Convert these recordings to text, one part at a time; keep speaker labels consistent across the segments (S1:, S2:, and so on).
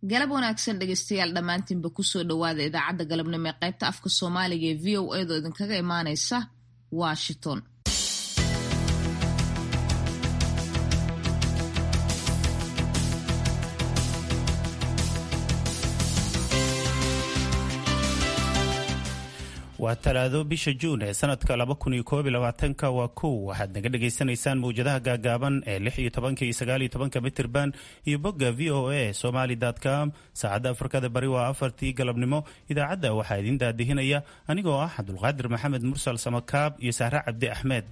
S1: galab wanaagsan dhegeystayaal dhammaantiinba kusoo dhowaada idaacadda galabnimo ee qaybta afka soomaaliga ee v o edo idinkaga imaaneysa washington
S2: waa talaado bisha juun ee sanadka laba kun iyo koob iyo labaatanka waa kow waxaad naga dhagaysanaysaan mawjadaha gaagaaban ee lix iyo tobanka iyo sagaal iyo tobanka mitirban iyo bogga v o a somali com saacadda afrikada bari waa afartii galabnimo idaacadda waxaa idiin daadihinaya anigoo ah cabdulqaadir maxamed mursal samakaab iyo sahre cabdi axmed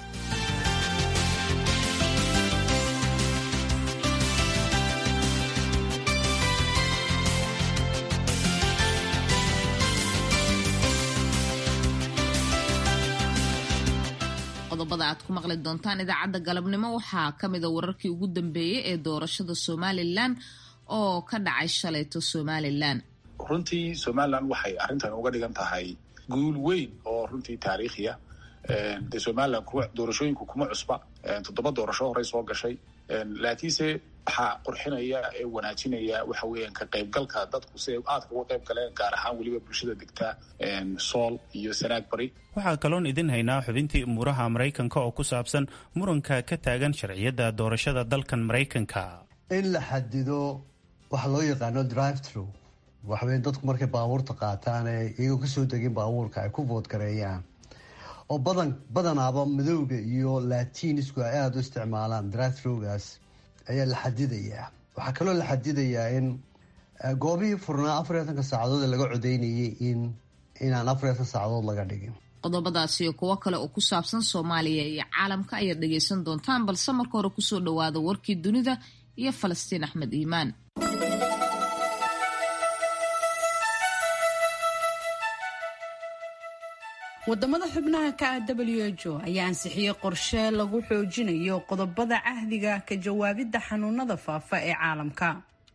S1: qodobada aad ku maqli doontaan idaacadda galabnimo waxaa ka mida wararkii ugu dambeeyey ee doorashada somalilan oo ka dhacay shalayto somalilan
S3: runtii somalilan waxay arrintan uga dhigan tahay guul weyn oo runtii taariikhiya dee somalilan kuwa doorashooyinku kuma cusba toddoba doorasho horey soo gashay laakiinse waxaa qurxinaya ee wanaajinaya waxa weeyaan ka qaybgalka dadku si ay aadka uga qayb galeen gaar ahaan weliba bulshada degta sool iyo sanaag bari
S2: waxaa kaloon idin haynaa xubintii umuuraha maraykanka oo ku saabsan muranka ka taagan sharciyadda doorashada dalkan maraykanka
S4: in la xadido waxa loo yaqaano drive through waxaweyn dadku markay baabuurta qaataan ee iyagoo kasoo degin baabuurka ay ku voodgareeyaan oo badan badanaaba madowga iyo latinisku ay aada u isticmaalaan drive throughgaas ayaa la xadidayaa waxaa kaloo la xadidayaa in goobihii furnaa afar iyo atanka saacadood ee laga codeynayay in inaan afar iyo atan saacadood laga dhigin
S1: qodobadaasi iyo kuwo kale oo ku saabsan soomaaliya iyo caalamka ayaad dhegaysan doontaan balse marka hore kusoo dhowaada warkii dunida iyo falastiin axmed iimaan
S5: wadamada xubnaha ka ah w h o ayaa ansixiyey qorshe lagu xoojinayo qodobada cahdiga ka jawaabidda xanuunada faafa ee caalamka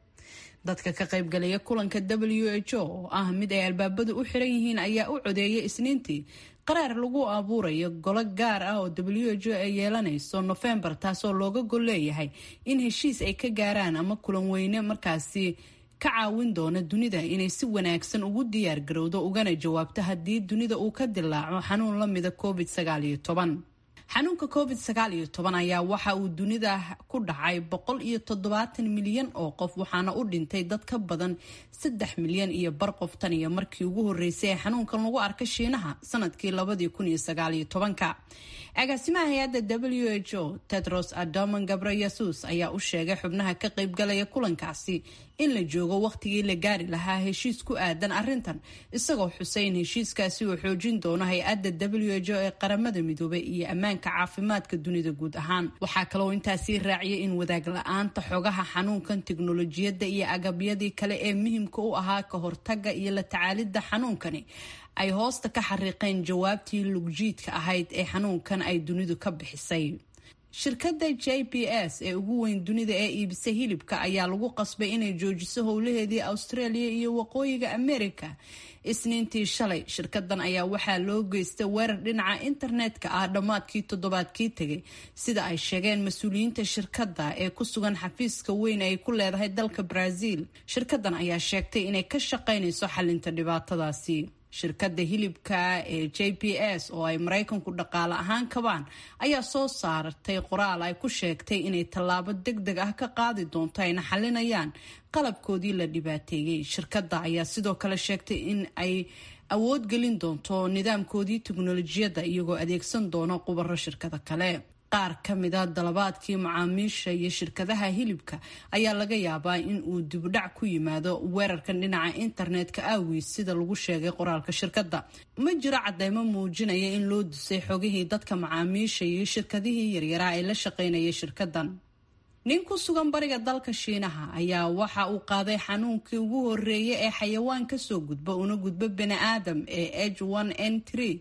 S5: dadka ka qaybgalaya kulanka w h o oo ah mid ay albaabadu u xiran yihiin ayaa u codeeyay isniintii qaraar lagu abuurayo golo gaar ah oo w h o ay yeelanayso nofembar taasoo looga gol leeyahay in heshiis ay ka gaaraan ama kulan weyne markaasi ka caawin doona dunida inay si wanaagsan ugu diyaar garowdo ugana jawaabto haddii dunida uu ka dilaaco xanuun lamida covid sagaaliyo toban xanuunka covid sagaal iyo toban ayaa waxa uu dunida ku dhacay boqol iyo toddobaatan milyan oo qof waxaana u dhintay dad ka badan saddex milyan iyo bar qof tan iyo markii ugu horeysay ee xanuunkan lagu arkay shiinaha sanadkii labadii kun iyo sagaal iyo tobanka agaasimaha hay-adda w h o tedros adoman gabreyesus ayaa u sheegay xubnaha ka qaybgalaya kulankaasi in la joogo wakhtigii la gaari lahaa heshiis ku aadan arrintan isagoo xusay in heshiiskaasi uu xoojin doono hay-adda w h o ee qaramada midoobay iyo ammaanka caafimaadka dunida guud ahaan waxaa kaloo intaasii raaciyay in wadaag la-aanta xogaha xanuunkan tiknolojiyadda iyo agabyadii kale ee muhimka u ahaa ka hortaga iyo la tacaalidda xanuunkani ay hoosta ka xariiqeen jawaabtii lugjiidka ahayd ee xanuunkan ay dunidu ka bixisay shirkadda j b s ee ugu weyn dunida ee iibisa hilibka ayaa lagu qasbay inay joojiso howlaheedii australia iyo waqooyiga america isniintii shalay shirkadan ayaa waxaa loo geystay weerar dhinaca internetka ah dhammaadkii toddobaadkii tegay sida ay sheegeen mas-uuliyiinta shirkadda ee ku sugan xafiiska weyn ay ku leedahay dalka brazil shirkadan ayaa sheegtay inay ka shaqaynayso xalinta dhibaatadaasi shirkadda hilibka ee j b s oo ay maraykanku dhaqaale ahaan kabaan ayaa soo saartay qoraal ay ku sheegtay inay tallaabo deg deg ah ka qaadi doonto ayna xalinayaan qalabkoodii la dhibaateeyey shirkadda ayaa sidoo kale sheegtay in ay awood gelin doonto nidaamkoodii teknolojiyadda iyagoo adeegsan doono qubaro shirkada kale qaar ka mida dalabaadkii macaamiisha iyo shirkadaha hilibka ayaa laga yaabaa in uu dibudhac ku yimaado weerarkan dhinaca internetka aawiis sida lagu sheegay qoraalka shirkadda ma jiro cadeymo muujinaya in loo dusay xogihii dadka macaamiisha iyo shirkadihii yaryaraa ee la shaqaynayay shirkadan nin ku sugan bariga dalka shiinaha ayaa waxa uu qaaday xanuunkii ugu horeeyay ee xayawaan kasoo gudba una gudbo bani aadam ee h n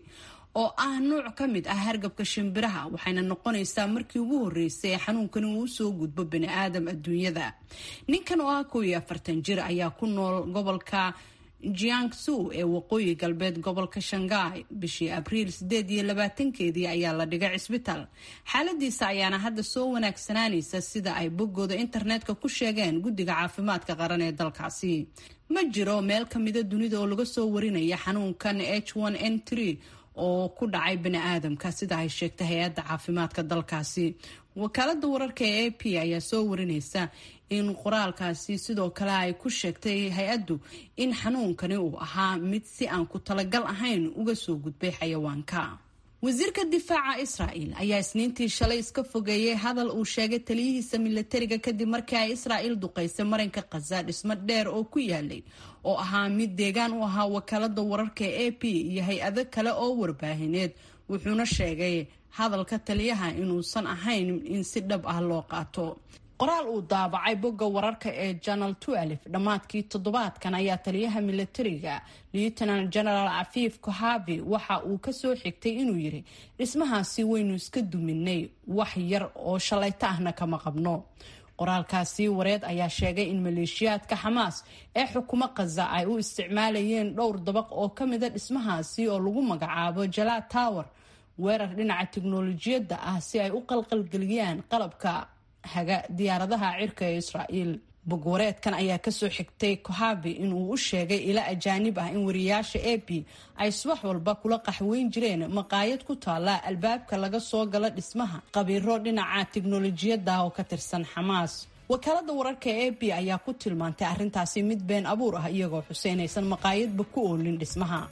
S5: oo ah nuuc ka mid ah hargabka shimbiraha waxayna noqonaysaa markii ugu horeysay ee xanuunkani uu usoo gudbo bani aadam adduunyada ninkan oo ah kow iyo afartan jir ayaa ku nool gobolka jiangsu ee waqooyi galbeed gobolka shanghai bishii abriil sideed iyo labaatankeedii ayaa la dhigay cisbitaal xaaladiisa ayaana hadda soo wanaagsanaanaysa sida ay boggooda internetka ku sheegeen guddiga caafimaadka qaran ee dalkaasi ma jiro meel kamida dunida oo laga soo warinaya xanuunkan h n n oo ku dhacay bani aadamka sida ay sheegtay hay-adda caafimaadka dalkaasi wakaalada wararka ee a p ayaa soo warinaysa in qoraalkaasi sidoo kale ay ku sheegtay hay-addu in xanuunkani uu ahaa mid si aan ku talagal ahayn uga soo gudbay xayawaanka wasiirka difaaca israa'el ayaa isniintii shalay iska fogeeyey hadal uu sheegay taliyihiisa milatariga kadib markii ay israa'il duqaysay marinka khaza dhismo dheer oo ku yaalay oo ahaa mid deegaan u ahaa wakaalada wararka ee a p iyo hay-ado kale oo warbaahineed wuxuuna sheegay hadalka taliyaha inuusan ahayn in si dhab ah loo qaato qoraal uu daabacay bogga wararka ee janal dhammaadkii toddobaadkan ayaa taliyaha milatariga lieutenant general cafiif kohavi waxa uu kasoo xigtay inuu yiri dhismahaasi waynu iska duminay wax yar oo shalayto ahna kama qabno qoraalkaasi wareed ayaa sheegay in maleeshiyaadka xamaas ee xukumo khaza ay u isticmaalayeen dhowr dabaq oo kamida dhismahaasi oo lagu magacaabo jalaad tower weerar dhinaca tiknolojiyadda ah si ay u qalqalgeliyaan qalabka haga diyaaradaha cirka ee israa'iil bogwareedkan ayaa kasoo xigtay kohabi inuu u sheegay ila ajaanib ah in wariyaasha a b ay subax walba kula qaxweyn jireen maqaayad ku taala albaabka laga soo gala dhismaha qabiiro dhinaca tiknolojiyadda oo ka tirsan xamaas wakaalada wararka a b ayaa ku tilmaantay arrintaasi mid been abuur ah iyagoo xuseynaysan maqaayadba ku oolin dhismaha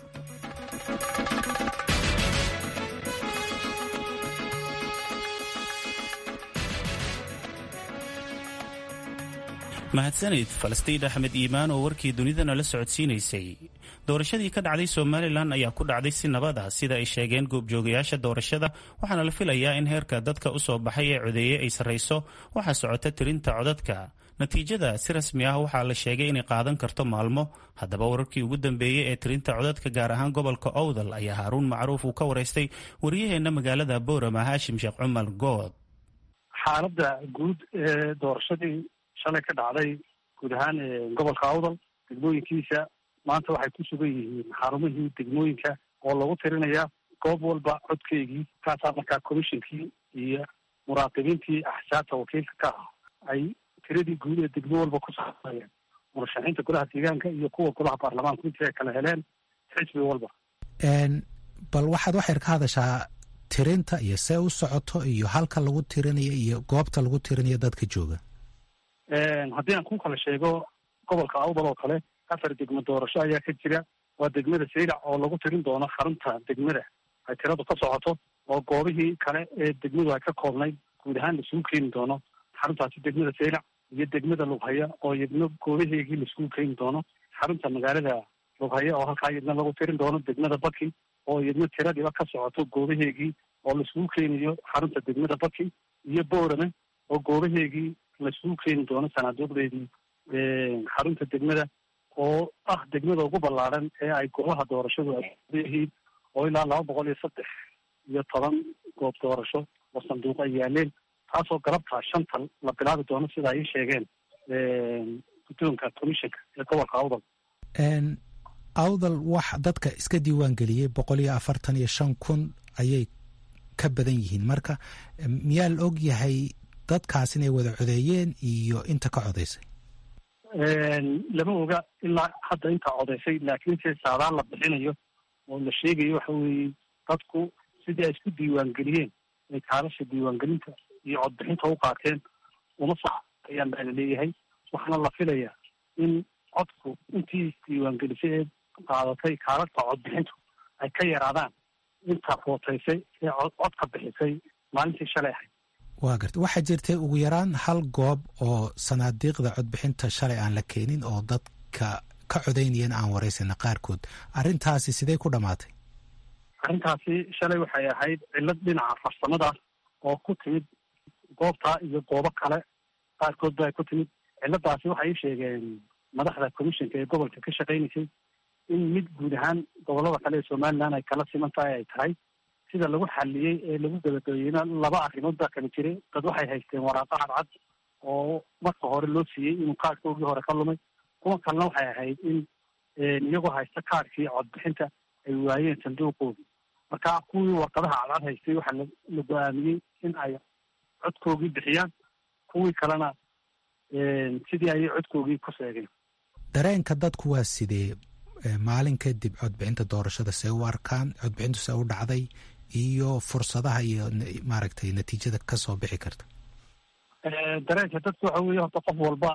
S2: mahadsanid falastiin axmed iimaan oo warkii dunidana la socodsiinaysay doorashadii ka dhacday somalilan ayaa ku dhacday si nabad ah sida ay sheegeen goobjoogayaasha doorashada waxaana la filayaa in heerka dadka u soo baxay ee codeeye ay sarrayso waxaa socota tirinta codadka natiijada si rasmi ah waxaa la sheegay inay qaadan karto maalmo haddaba wararkii ugu dambeeyey ee tirinta codadka gaar ahaan gobolka owdal ayaa haaruun macruuf uu ka waraystay wariyaheenna magaalada boorama haashim sheekh cumar good
S6: xaaladda guud ee doorashadii shalay ka dhacday guud ahaan gobolka awdal degmooyinkiisa maanta waxay ku sugan yihiin xarumihii degmooyinka oo lagu tirinaya goob walba codkeygii kaasaa markaa commishonkii iyo muraaqibiintii axsaabta wakiilka ka ah ay tiradii guud ee degmo walba ku saarayeen murashaxiinta golaha deegaanka iyo kuwa golaha baarlamaanku intii ay kala heleen xisbi walba
S7: bal waxaad waxayr ka hadashaa tirinta iyo see u socoto iyo halka lagu tirinayo iyo goobta lagu tirinayo dadka jooga
S6: haddii aan ku kala sheego gobolka awdal oo kale afar degmo doorasho ayaa ka jira waa degmada saylac oo lagu tirin doono xarunta degmada ay tiradu ka socoto oo goobihii kale ee degmadu ay ka koobnayd guud ahaan laisugu keeni doono xaruntaasi degmada saylac iyo degmada lughaya oo iyadna goobaheegii laisugu keeni doono xarunta magaalada lughaya oo halkaa iyadna lagu tirin doono degmada baki oo iyadna tiradiiba ka socoto goobaheegii oo laisugu keenayo xarunta degmada baki iyo boorame oo goobaheegii laisugu keeni doono sanaaduuqdeedii xarunta degmada oo ah degmada ugu ballaaran ee ay goobaha doorashadu ay yihiin oo ilaa laba boqol iyo saddex iyo toban goob doorasho oo sanduuq ay yaaleen taasoo galabtaa shanta la bilaabi doono sida ay ii sheegeen guddoonka commissionka ee gobolka awdal
S7: awdal wax dadka iska diiwaan geliyey boqol iyo afartan iyo shan kun ayay ka badan yihiin marka miyaa la og yahay dadkaas inay wada codeeyeen iyo inta ka codaysay
S6: lama oga ilaa hadda intaa codaysay laakiin se saadaan la bixinayo oo la sheegayo waxa weeye dadku sidii ay isku diiwaangeliyeen ay kaalasha diiwaangelinta iyo codbixinta u qaateen uma sax ayaan baa la leeyahay waxaana la filayaa in codku intii isdiiwaangelisay ee qaadatay kaalasha codbixintu ay ka yaraadaan inta footaysay ee codka bixisay maalintii shalay ahayd
S7: waa garta waxaa jirtay ugu yaraan hal goob oo sanaadiiqda codbixinta shalay aan la keenin oo dadka ka codaynayeen aan waraysana qaarkood arrintaasi sidee ku dhammaatay
S6: arrintaasi shalay waxay ahayd cillad dhinaca farsamada oo ku timid goobtaa iyo goobo kale qaarkood ba ay ku timid cilladaasi waxay ii sheegeen madaxda commissionka ee gobolka ka shaqaynaysay in mid guud ahaan gobolada kale ee somaliland ay kala siman tahay ay tahay sida lagu xaliyey ee lagu gabagabeeyeyna laba arrimood baa kala jiray dad waxay haysteen waraaqo cadcad oo marka hore loo siiyey inuu kaadkoogii hore ka lumay kuwa kalena waxay ahayd in iyagoo haysta kaarkii codbixinta ay waayeen sanduuqoodii marka kuwii warqadaha cadcad haystay waxaa la go-aamiyey in ay codkoogii bixiyaan kuwii kalena sidii ayay codkoogii ku sheegeen
S7: dareenka dadku waa sidee maalin kadib codbixinta doorashada see u arkaan codbixintu see u dhacday iyo fursadaha iyo maaragtay natiijada kasoo bixi karta
S6: dareenka dadku waxa weeye horta qof walba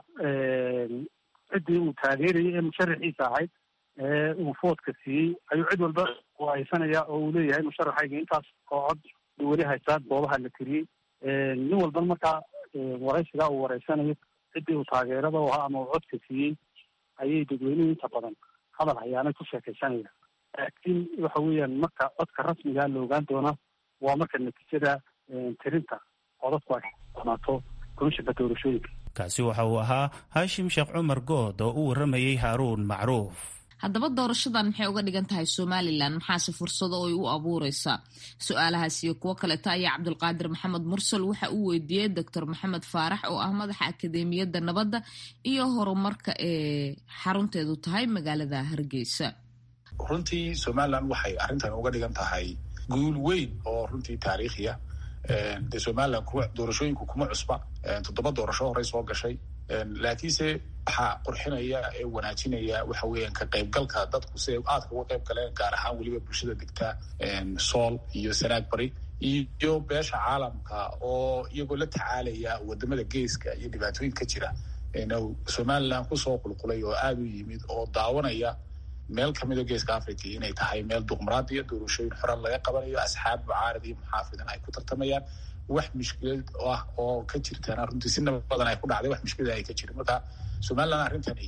S6: ciddii uu taageerayay ee musharaxiisa ahayd ee uu foodka siiyey ayuu cid walba haysanaya oo uu leeyahay musharaxayga intaas oo cod weli haystaa goobaha la tiriyey nin walban markaa waraysigaa uu wareysanayo ciddii uu taageerada u ahaa ama uu codka siiyey ayay dadweynuhu inta badan hadal hayaanay ku sheekaysanaya laakiin waxa weeyaan marka codka rasmigaa la ogaan doonaa waa marka natiijada tirinta codadku ay dhamaato komishanka doorashooyinka
S2: kaasi waxa uu ahaa haashim sheekh cumar good oo u warramayey haaruun macruuf
S1: haddaba doorashadan maxay uga dhigan tahay somalilan maxaase fursado oy u abuureysaa su-aalahaas iyo kuwo kaleeta ayaa cabdulqaadir maxamed mursal waxa uu weydiiyey doctor maxamed faarax oo ah madaxa akadeemiyadda nabadda iyo horumarka ee xarunteedu tahay magaalada hargeysa
S3: runtii somalilan waxay arrintan uga dhigan tahay guul weyn oo runtii taariikhiya dee somalilan kuwa doorashooyinku kuma cusba toddoba doorasho horey soo gashay laakiinse waxaa qurxinaya ee wanaajinaya waxa weeyaan ka qaybgalka dadku siday aadka uga qayb galeen gaar ahaan weliba bulshada degta sool iyo sanaag bari iyo beesha caalamka oo iyagoo la tacaalaya wadamada geeska iyo dhibaatooyin ka jira somalilan kusoo qulqulay oo aada u yimid oo daawanaya meel kamida geeska africa inay tahay meel duqmaraadiya doorashooyin xoran laga qabanayo asxaab mucaarad iyo muxaafidan ay ku tartamayaan wax mushkilad ah oo ka jirtana runtii si nabadan ay ku dhacday wax mushkilada ay ka jirin marka somalilan arrintani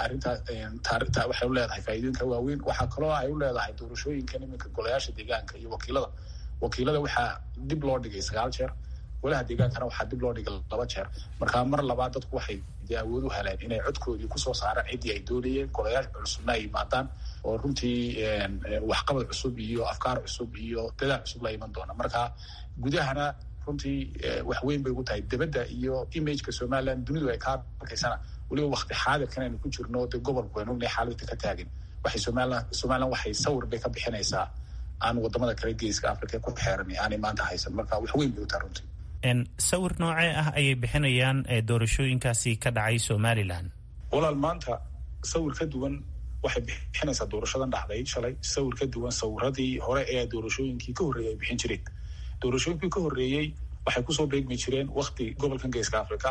S3: arrintaa waxay u leedahay faa'iidooyinka waaweyn waxaa kaloo ay u leedahay doorashooyinkan iminka golayaasha deegaanka iyo wakiilada wakiilada waxaa dib loo dhigay sagaal jeer golaha deegaankana waxaa dib loo dhigay laba jeer marka mar labaad dadku waxay dee awood u heleen inay codkoodii kusoo saaraan ciddii ay doonayeen golayaal cusubna ay yimaadaan oo runtii waxqabad cusub iyo afkaar cusub iyo dadaal cusub la iman doona marka gudahana runtii wax weyn bay ugu tahay debadda iyo imageka somalilan dunidu ay kaa arkaysana weliba wakti xaadirkan aynu ku jirno dee gobolku aynu ognahay xaaladda ka taagin waxay somalilan somalilan waxay sawir bay ka bixinaysaa aan wadamada kale geeska africa ku xeeran aanay maanta haysan marka wax weyn bay u tahay runtii
S2: sawir noocee ah ayay bixinayaan doorashooyinkaasi ka dhacay somalilan
S3: walaal maanta sawir ka duwan waxay bixinaysaa doorashadan dhacday shalay sawir ka duwan sawiradii hore ee doorashooyinkii ka horreeyay ay bixin jireen doorashooyinkii ka horreeyey waxay kusoo beegmi jireen wakti gobolkan geeska africa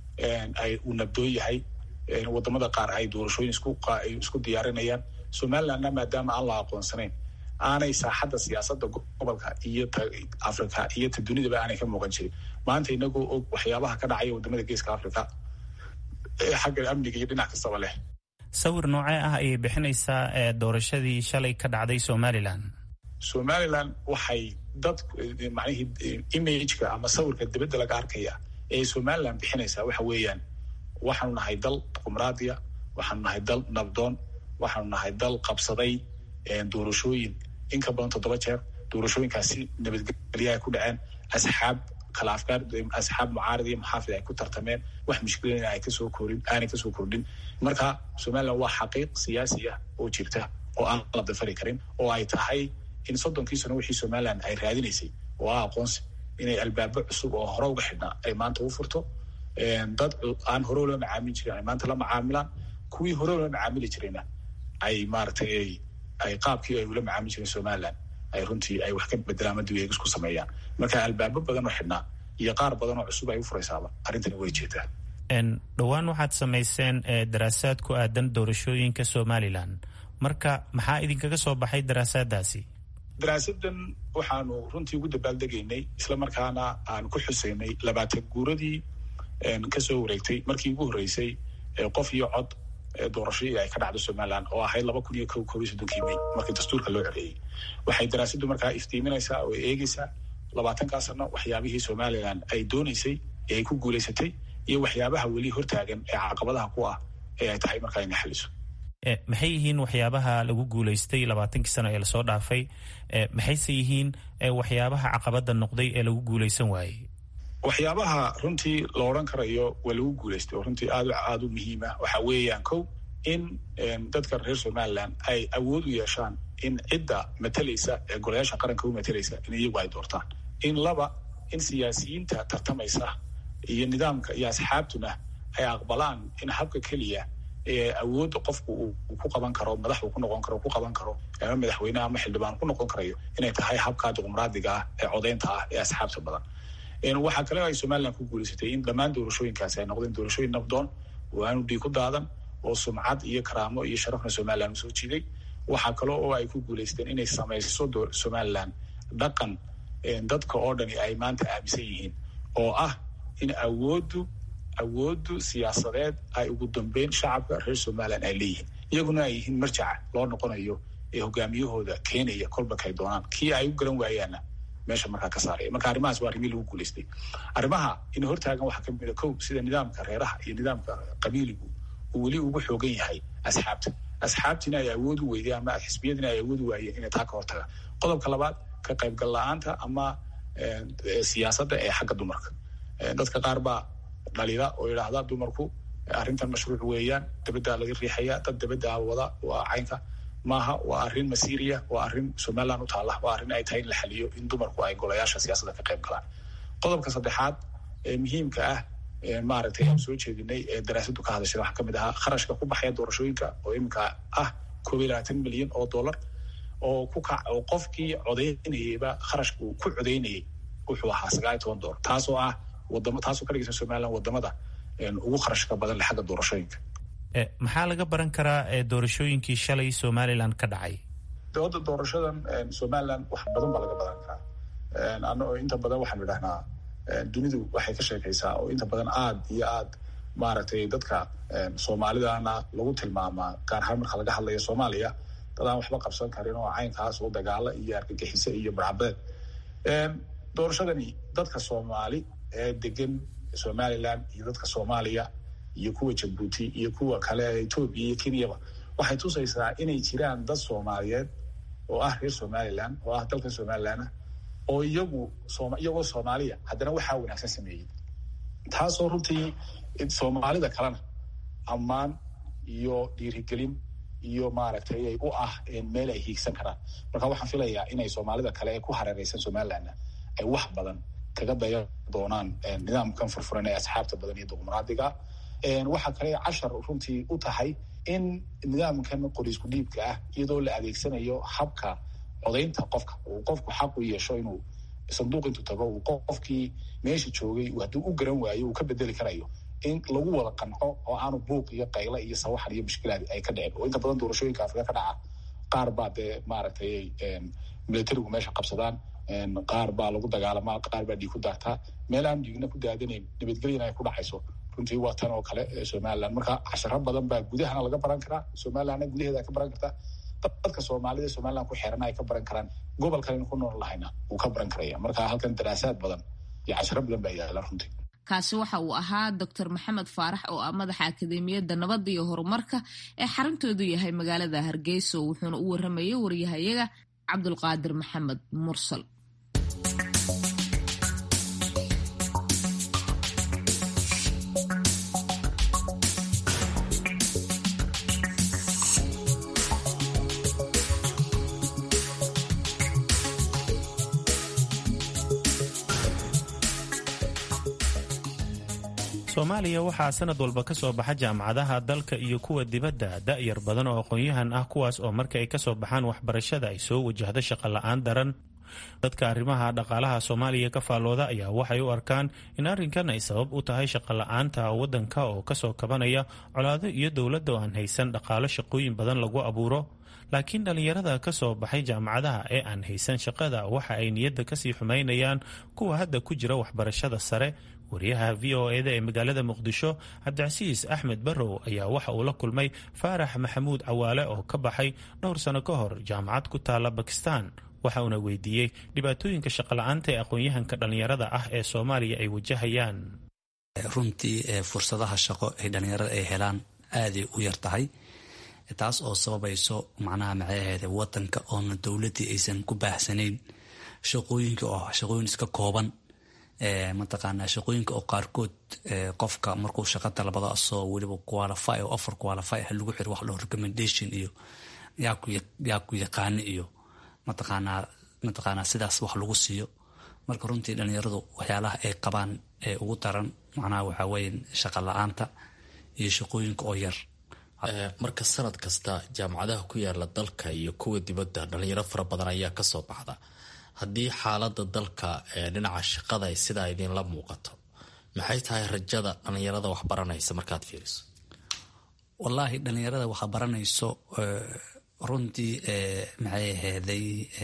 S3: ay uu nabdoon yahay wadamada qaar ay doorashooyin isku diyaarinayaan somalilandna maadaama aan la aqoonsanayn aanay saaxadda siyaasadda gobolka iyo ta africa iyo ta dunidaba aanay ka muuqan jirin maanta inagoo og waxyaabaha ka dhacaya wadamada geeska africa xagga amniga iyo dhinac kastaba leh
S2: sawir noocee ah ayay bixinaysaa doorashadii shalay ka dhacday somalilan
S3: somalilan waxay dad macnihii imageka ama sawirka dibadda laga arkaya ee somalilan bixinaysaa waxa weeyaan waxaanu nahay dal qumraadiya waxaanu nahay dal nabdoon waxaanu nahay dal qabsaday doorashooyin in ka badan toddoba jeer doorashooyinkaasi nabadgelya ay ku dhaceen asxaab kala afkaar asxaab mucaarad iyo muxaafid ay ku tartameen wax mushkilada ay kasoo korin aanay kasoo kordhin marka somalilan waa xaqiiq siyaasi ah oo jirta oo aan la dafari karin oo ay tahay in soddonkii sano wixii somalilan ay raadinaysay oo ah aqoonsi inay albaabo cusub oo hore uga xidhnaa ay maanta u furto dad aan hore ula macaamili jirin ay maanta la macaamilaan kuwii hore ula macaamili jirayna ay maaragtay ay qaabkii ay ula macaamili jireen somalilan ay runtii ay wax ka bedelaan ama dib ku sameeyaan marka albaabo badan oo xidhnaa iyo qaar badan oo cusub ay u furaysaaba arrintani way jeetaa
S2: dhowaan waxaad samayseen daraasaad ku aadan doorashooyinka somalilan marka maxaa idinkaga soo baxay daraasaadaasi
S3: daraasadan waxaanu runtii ugu dabaaldegaynay isla markaana aan ku xusaynay labaatan guuradii kasoo wareegtay markii ugu horreysay qof iyo cod doorashadii ay ka dhacdo somalilan oo ahayd laba kun iyo ko kob iyo soddonkii may markii dastuurka loo coreeyey waxay daraasaddu markaa iftiiminaysaa oo eegeysaa labaatankaa sano waxyaabihii somalilan ay dooneysay ee ay ku guulaysatay iyo waxyaabaha weli hortaagan ee caqabadaha ku ah ee ay tahay markaa inay xaliso
S2: maxay yihiin waxyaabaha lagu guulaystay labaatankii sano ee lasoo dhaafay maxayse yihiin waxyaabaha caqabada noqday ee lagu guulaysan waayey
S3: waxyaabaha runtii la odhan karayo waa lagu guulaystay oo runtii aad aada u muhiima waxa weeyaan kow in dadka reer somaliland ay awood u yeeshaan in cidda matalaysa ee golayaasha qaranka u matalaysa in iyagu ay doortaan in laba in siyaasiyiinta tartamaysa iyo nidaamka iyo asxaabtuna ay aqbalaan in habka keliya ee awoodda qofku uu ku qaban karo madax uu ku noqon karo ku qaban karo ama madaxweyneha ama xildhibaan ku noqon karayo inay tahay habka dimuqraadiga ah ee codeynta ah ee asxaabta badan waxaa kale ay somaliland ku guulaysatay in dhammaan doorashooyinkaasi ay noqdeen doorashooyin nabdoon oo aanu dhiig ku daadan oo sumcad iyo karaamo iyo sharafna somaliland usoo jiiday waxaa kale oo ay ku guulaysteen inay samayso somaliland dhaqan dadka oo dhani ay maanta aaminsan yihiin oo ah in awooddu awooddu siyaasadeed ay ugu dambeyn shacabka reer somaliland ay leeyihiin iyaguna ay yihiin marjaca loo noqonayo ee hogaamiyahooda keenaya kolbakay doonaan kii ay u garan waayaanna meesha markaa ka saaraya marka arrimahaas waa arrimihii lagu guulaystay arrimaha in hortaagan waxaa ka mid a kow sida nidaamka reeraha iyo nidaamka qabiiligu uu weli ugu xoogan yahay asxaabta asxaabtiina ay awood u weydeen ama xisbiyadiina ay awood u waayeen inay taa ka hortagaan qodobka labaad ka qaybgal la-aanta ama siyaasadda ee xagga dumarka dadka qaar baa dhalida oo yidhaahda dumarku arrintan mashruuc weeyaan dabaddaa laga riixaya dad dabaddaa wada waa caynka maaha waa arrin masiiriya waa arrin somaliland u taalla waa arrin ay tahay in la xaliyo in dumarku ay golayaasha siyaasadda ka qayb galaan qodobka saddexaad ee muhiimka ah maaragtay aan soo jeedinay ee daraasadu ka hadashay waxaa kamid ahaa kharashka ku baxaya doorashooyinka oo iminka ah koob iyo labaatan milyan oo dollar oo ku kac oo qofkii codeynayeyba kharashka uu ku codeynayay wuxuu ahaa sagaal iyo toban dollar taasoo ah wadamo taasoo ka dhigaysa somaliland wadamada ugu kharashka badan le xagga doorashooyinka
S2: maxaa laga baran karaa doorashooyinkii shalay somaliland ka dhacay
S3: dooda doorashadan somaliland wax badan baa laga baran karaa ano inta badan waxaanu idhahnaa dunidu waxay ka sheekaysaa oo inta badan aad iyo aad maaragtay dadka soomaalidana lagu tilmaamaa gaar ahaan marka laga hadlayo soomaaliya dad aan waxba qabsan karin oo caynkaas oo dagaalo iyo argagixise iyo barcabeed doorashadani dadka soomaali ee degan somaliland iyo dadka soomaaliya iyo kuwa jabuuti iyo kuwa kale ee etoobiya iyo kenyaba waxay tusaysaa inay jiraan dad soomaaliyeed oo ah reer somaliland oo ah dalka somaliland oo iyagu iyagoo soomaaliya haddana waxaa wanaagsan sameeyey taasoo runtii soomaalida kalena ammaan iyo dhiirigelin iyo maaragtay ay u ah meel ay hiigsan karaan marka waxaan filayaa inay soomaalida kale ee ku hareereysan somalilandna ay wax badan kaga daya doonaan nidaamkan furfuran ee asxaabta badan iyo dimuqraadiga waxaa kale cashar runtii u tahay in nidaamkan qoriisku dhiibka ah iyadoo la adeegsanayo habka codaynta qofka uu qofku xaq u yeesho inuu sanduuq intuu tago uu qofkii meesha joogay hadduu u garan waayo uu ka bedeli karayo in lagu wada qanco oo aanu buuq iyo qayla iyo sawaxan iyo mushkilaad ay ka dhicin oo inta badan doorashooyinka afrika ka dhaca qaar baa dee maaragtay militarigu meesha qabsadaan qaar baa lagu dagaalamaa qaar baa dhiig ku daartaa meel aan dhiigna ku daadanayn nabadgelyana ay ku dhacayso runtii waa tan oo kale somaliland marka casharo badan baa gudahana laga baran karaa somalilandna gudaheeda ka baran kartaa dadka soomaalida somaliland ku xeerana ay ka baran karaan gobol kalena ku nool lahayna wuu ka baran karaya marka halkan daraasaad badan iyo casharo badan baa yaala runtii
S1: kaasi waxa uu ahaa doctor maxamed faarax oo ah madaxa akademiyadda nabadda iyo horumarka ee xaruntoodu yahay magaalada hargeysa wuxuuna u waramayay wariyahayaga cabdulqaadir maxamed mursal
S2: soomaaliya waxaa sanad walba ka soo baxa jaamacadaha dalka iyo kuwa dibadda da'yar badan oo aqoon-yahan ah kuwaas oo marka ay ka soo baxaan waxbarashada ay soo wajahdo shaqo la-aan daran dadka arrimaha dhaqaalaha soomaaliya ka faallooda ayaa waxay u arkaan in arrinkan ay sabab u tahay shaqo la-aanta waddanka oo kasoo kabanaya colaado iyo dowladda oo aan haysan dhaqaalo shaqooyin badan lagu abuuro laakiin dhallinyarada ka soo baxay jaamacadaha ee aan haysan shaqada waxa ay niyadda kasii xumaynayaan kuwa hadda ku jira waxbarashada sare wariyaha v o eda ee magaalada muqdisho cabdicasiis axmed barrow ayaa waxa uu la kulmay faarax maxamuud cawaale oo ka baxay dhowr sano ka hor jaamacad ku taala bakistan waxa uuna weydiiyey dhibaatooyinka shaqola'aanta ee aqoon-yahanka dhallinyarada ah ee soomaaliya ay wajahayaan
S8: runtii fursadaha shaqo ay dhallinyarada ay helaan aaday u yar tahay taas oo sababayso macnaha macaheeda wadanka oona dowladdii aysan ku baahsanayn shaqooyinka oo shaqooyin iska kooban mataqaanaa shaqooyinka oo qaarkood qofka markuu shaqa dalbado asoo weliba qualify oo offer qualify ah lagu xiro wax loo recommendation iyo yaa ku yaqaani iyo mataqaanaa mataqaanaa sidaas wax lagu siiyo marka runtii dhalinyaradu waxyaalaha ay qabaan ee ugu daran macnaha waxaa weeye shaqa la-aanta iyo shaqooyinka oo yar
S9: marka sanad kasta jaamacadaha ku yaala dalka iyo kuwa dibadda dhalinyaro fara badan ayaa kasoo baxda haddii xaalada dalka ee dhinaca shaqada ay sidaa idinla muuqato maxay tahay rajada dhalinyarada wax baranaysa markaad fiiriso
S8: wallaahi dhalinyarada waxa baranayso runtii maxay aheyday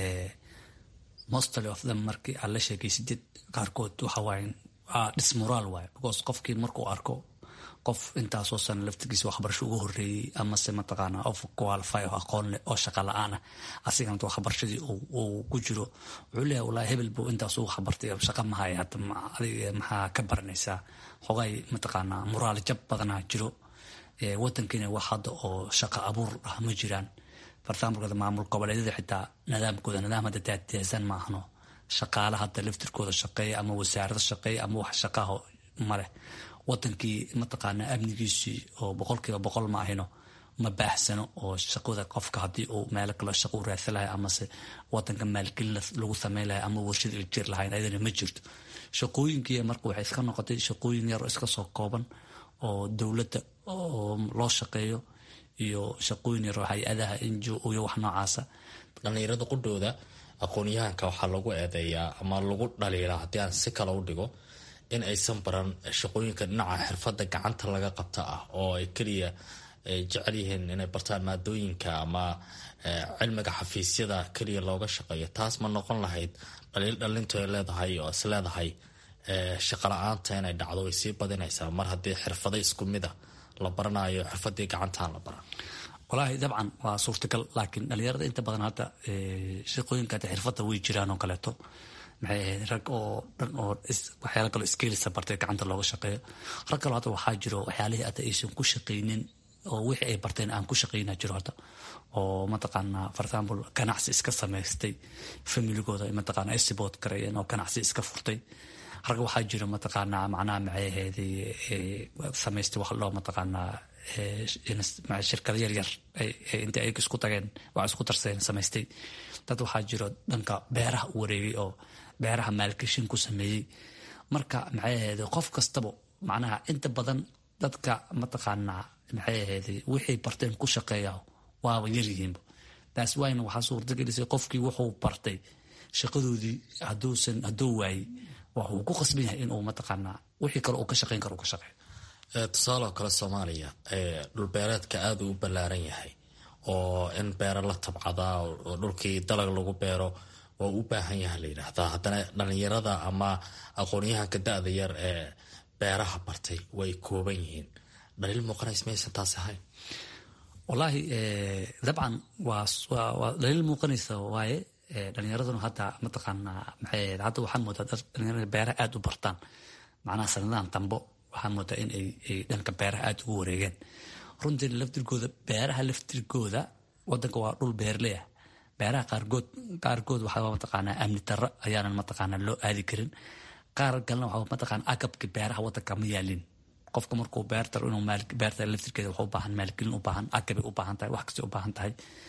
S8: mostly of them markii aad la sheekaysidid qaarkood waxa waaye dismoraal waaye because qofkii markuu arko qof intaasoo sana laftigiisa waxbarasho uga horeeyey amase mataqaana of qualify oo aqoon leh oo shaqa la-aan ah asigana waxbarashadii uu ku jiro wuxuu leeyahay wallaahi hebel buu intaas ugu waxbartay shaqa mahaya hadda adiga maxaa ka baranaysaa xogay mataqaanaa moraal jab badanaa jiro wadankiina wax hadda oo shaqa abuur ah ma jiraan fartaamulkada maamul goboleedyada xitaa nidaamkooda nidaam hadda daadiyaasan ma ahno shaqaala hadda laftirkooda shaqeeya ama wasaarada shaqeeya ama wax shaqaho maleh wadankii mataqaanaa amnigiisii oo boqolkiiba boqol ma ahino ma baahsano oo shaqada qofka haddii uu meelo kale shaqo u raadsan lahay amase wadanka maalgelin lagu sameyn lahay ama warshada jir lahayn ayadana ma jirto shaqooyinkii marka waxay iska noqotay shaqooyin yar oo iska soo kooban oo dowladda oo loo shaqeeyo iyo shaqooyin yar oo hay-adaha injo iyo wax noocaasa
S9: dhalinyarada qudhooda aqoon-yahanka waxaa lagu eedeeyaa ama lagu dhaliilaa haddii aan si kale u dhigo in aysan baran shaqooyinka dhinaca xirfadda gacanta laga qabta ah oo ay keliya jecel yihiin inay bartaan maadooyinka ama cilmiga xafiisyada keliya looga shaqeeyo taas ma noqon lahayd dhaliil dhalintu ay leedahay oo is leedahay shaqa la-aanta inay dhacdo way sii badinaysaa mar haddii xirfado isku mid a la baranayo xirfadii gacantaan la baran
S8: walaahi dabcan waa suurtagal laakiin dhalinyarada inta badan hadda shaqooyinka xirfadda way jiraan oo kaleeto maxay ahayd rag oo dhan oo waxyaala kaloo skilisa bartay gacanta looga shaqeeyo rag kaloo hadda waxaa jiro waxyaalihii hadda aysan ku shaqaynin oo wixii ay barteen aan ku shaqayna jiro hadda oo mataqaanaa for example ganacsi iska samaystay familigooda mataqaana ay sibood gareeyeen oo ganacsi iska furtay rag waxaa jiro mataqaanaa macnaha maxay ahayd samaystay wax loo mataqaanaa shirkado yaryar inta ay isku tageen waa isku darsadeen samaystay dad waxaa jiro dhanka beeraha u wareegay oo beeraha maalgashin ku sameeyey marka maxay ahayd qof kastaba macnaha inta badan dadka mataqaanaa maxay ahayd wixii barteen ku shaqeeya waaba yaryihiinba taas waayna waxaa suurtagelisay qofkii wuxuu bartay shaqadoodii haduusan hadduu waayey waxuu ku qasban yahay inuu mataqaanaa wixii kale uu ka shaqeyn karo uu ka shaqeeyo
S9: tusaale oo kale soomaaliya dhulbeereedka aada u ballaaran yahay oo in beero la tabcadaa oo dhulkii dalag lagu beero waa u baahan yaha la yidhaahdaa haddana dhalinyarada ama aqoonyahanka da-da yar ee beeraha bartay way kooban yihiin dhaliil muuqanays maysan taas ahayn
S8: wallaahi dabcan waa waa dhaliil muuqanaysa waaye dhalinyaraduna hadda mataqaanaa maxay ahayd hadda waxaan moodaa dad dhalinyarada beeraha aada u bartaan macnaha sanadahan dambo waxaan moodaa in ay dhanka beeraha aada ugu wareegeen runtii laftirkooda beeraha laftirkooda wadanka waa dhul beerley ah beeraha qaarkood qaarkood waxaa mataqaanaa amni darro ayaanan mataqaanaa loo aadi karin qaar kalena waxaa mataqaanaa agabka beeraha wadanka ma yaalin qofka markuu beertar inuu beerta laftirkeeda wax u baahan maalgelin u baahan agabay u baahan tahay wax kastay u baahan tahay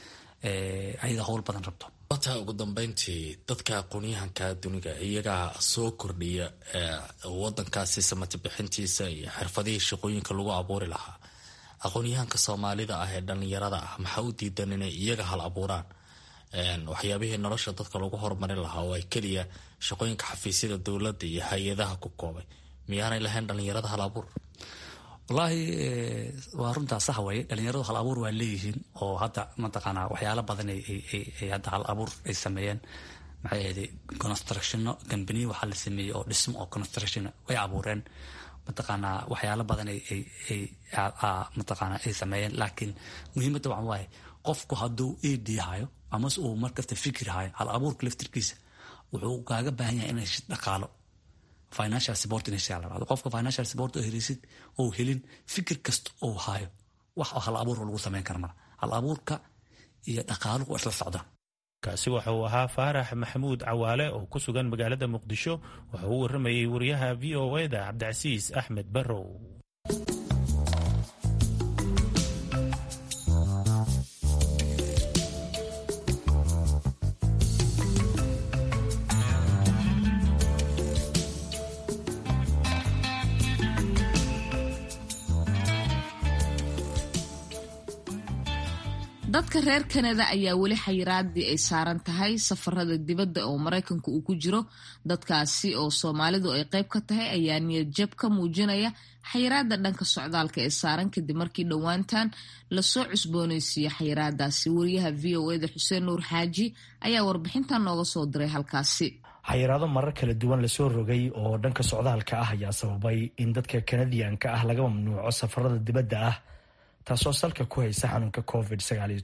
S8: ayada howl badan rabto
S9: wataa ugu dambeyntii dadka aqoonyahanka duniga iyagaa soo kordhiya wadankaasi samati bixintiisa iyo xirfadihii shaqooyinka lagu abuuri lahaa aqoonyahanka soomaalida ah ee dhalinyarada ah maxaa u diidan inay iyaga hal abuuraan waxyaabihii nolosha dadka lagu horumarin lahaa oo ay keliya shaqooyinka xafiisyada dowladda iyo hay-adaha ku koobay miyaanay lahayn dhalinyarada hal abuur
S8: wallaahi waa runtaa sax waye dhalinyaradu hal abuur waa leeyihiin oo hadda mataqaanaa waxyaala badan ay hadda hal abuur ay sameeyeen maxay ahayd constructiono company waxaa la sameeyey oo dhismo oo construction way abuureen mataqaanaa waxyaala badan mataqaanaa ay sameeyeen laakiin muhiimadda waxa waaye qofku hadduu ed hayo amase uu markasta fikir hayo hal abuurka laftirkiisa wuxuu kaaga baahan yahay inay dhaqaalo financial support inay la qofka financial support oo helisid oo helin fikir kasta oo hayo wax hal abuur lagu sameyn kara mara hal abuurka iyo dhaqaaluhu waa isla socdaan
S2: kaasi waxa uu ahaa faarax maxamuud cawaale oo ku sugan magaalada muqdisho waxa uu waramayey wariyaha v o eda cabdicasiis axmed barrow
S1: dadka reer kanada ayaa weli xayiraadii ay saaran tahay safarada dibadda oo maraykanka uu ku jiro dadkaasi oo soomaalidu ay qayb ka tahay ayaa niyad jab ka muujinaya xayiraada dhanka socdaalka ee saaran kadib markii dhowaantan lasoo cusbooneysiiyo xayiraadaasi wariyaha v o eda xuseen nuur xaaji ayaa warbixintan nooga soo diray halkaasi
S10: xayiraado marar kala duwan lasoo rogay oo dhanka socdaalka ah ayaa sababay in dadka kanadiyanka ah laga mamnuuco safarada dibadda ah taasoo salka ku haysa xanuunka covid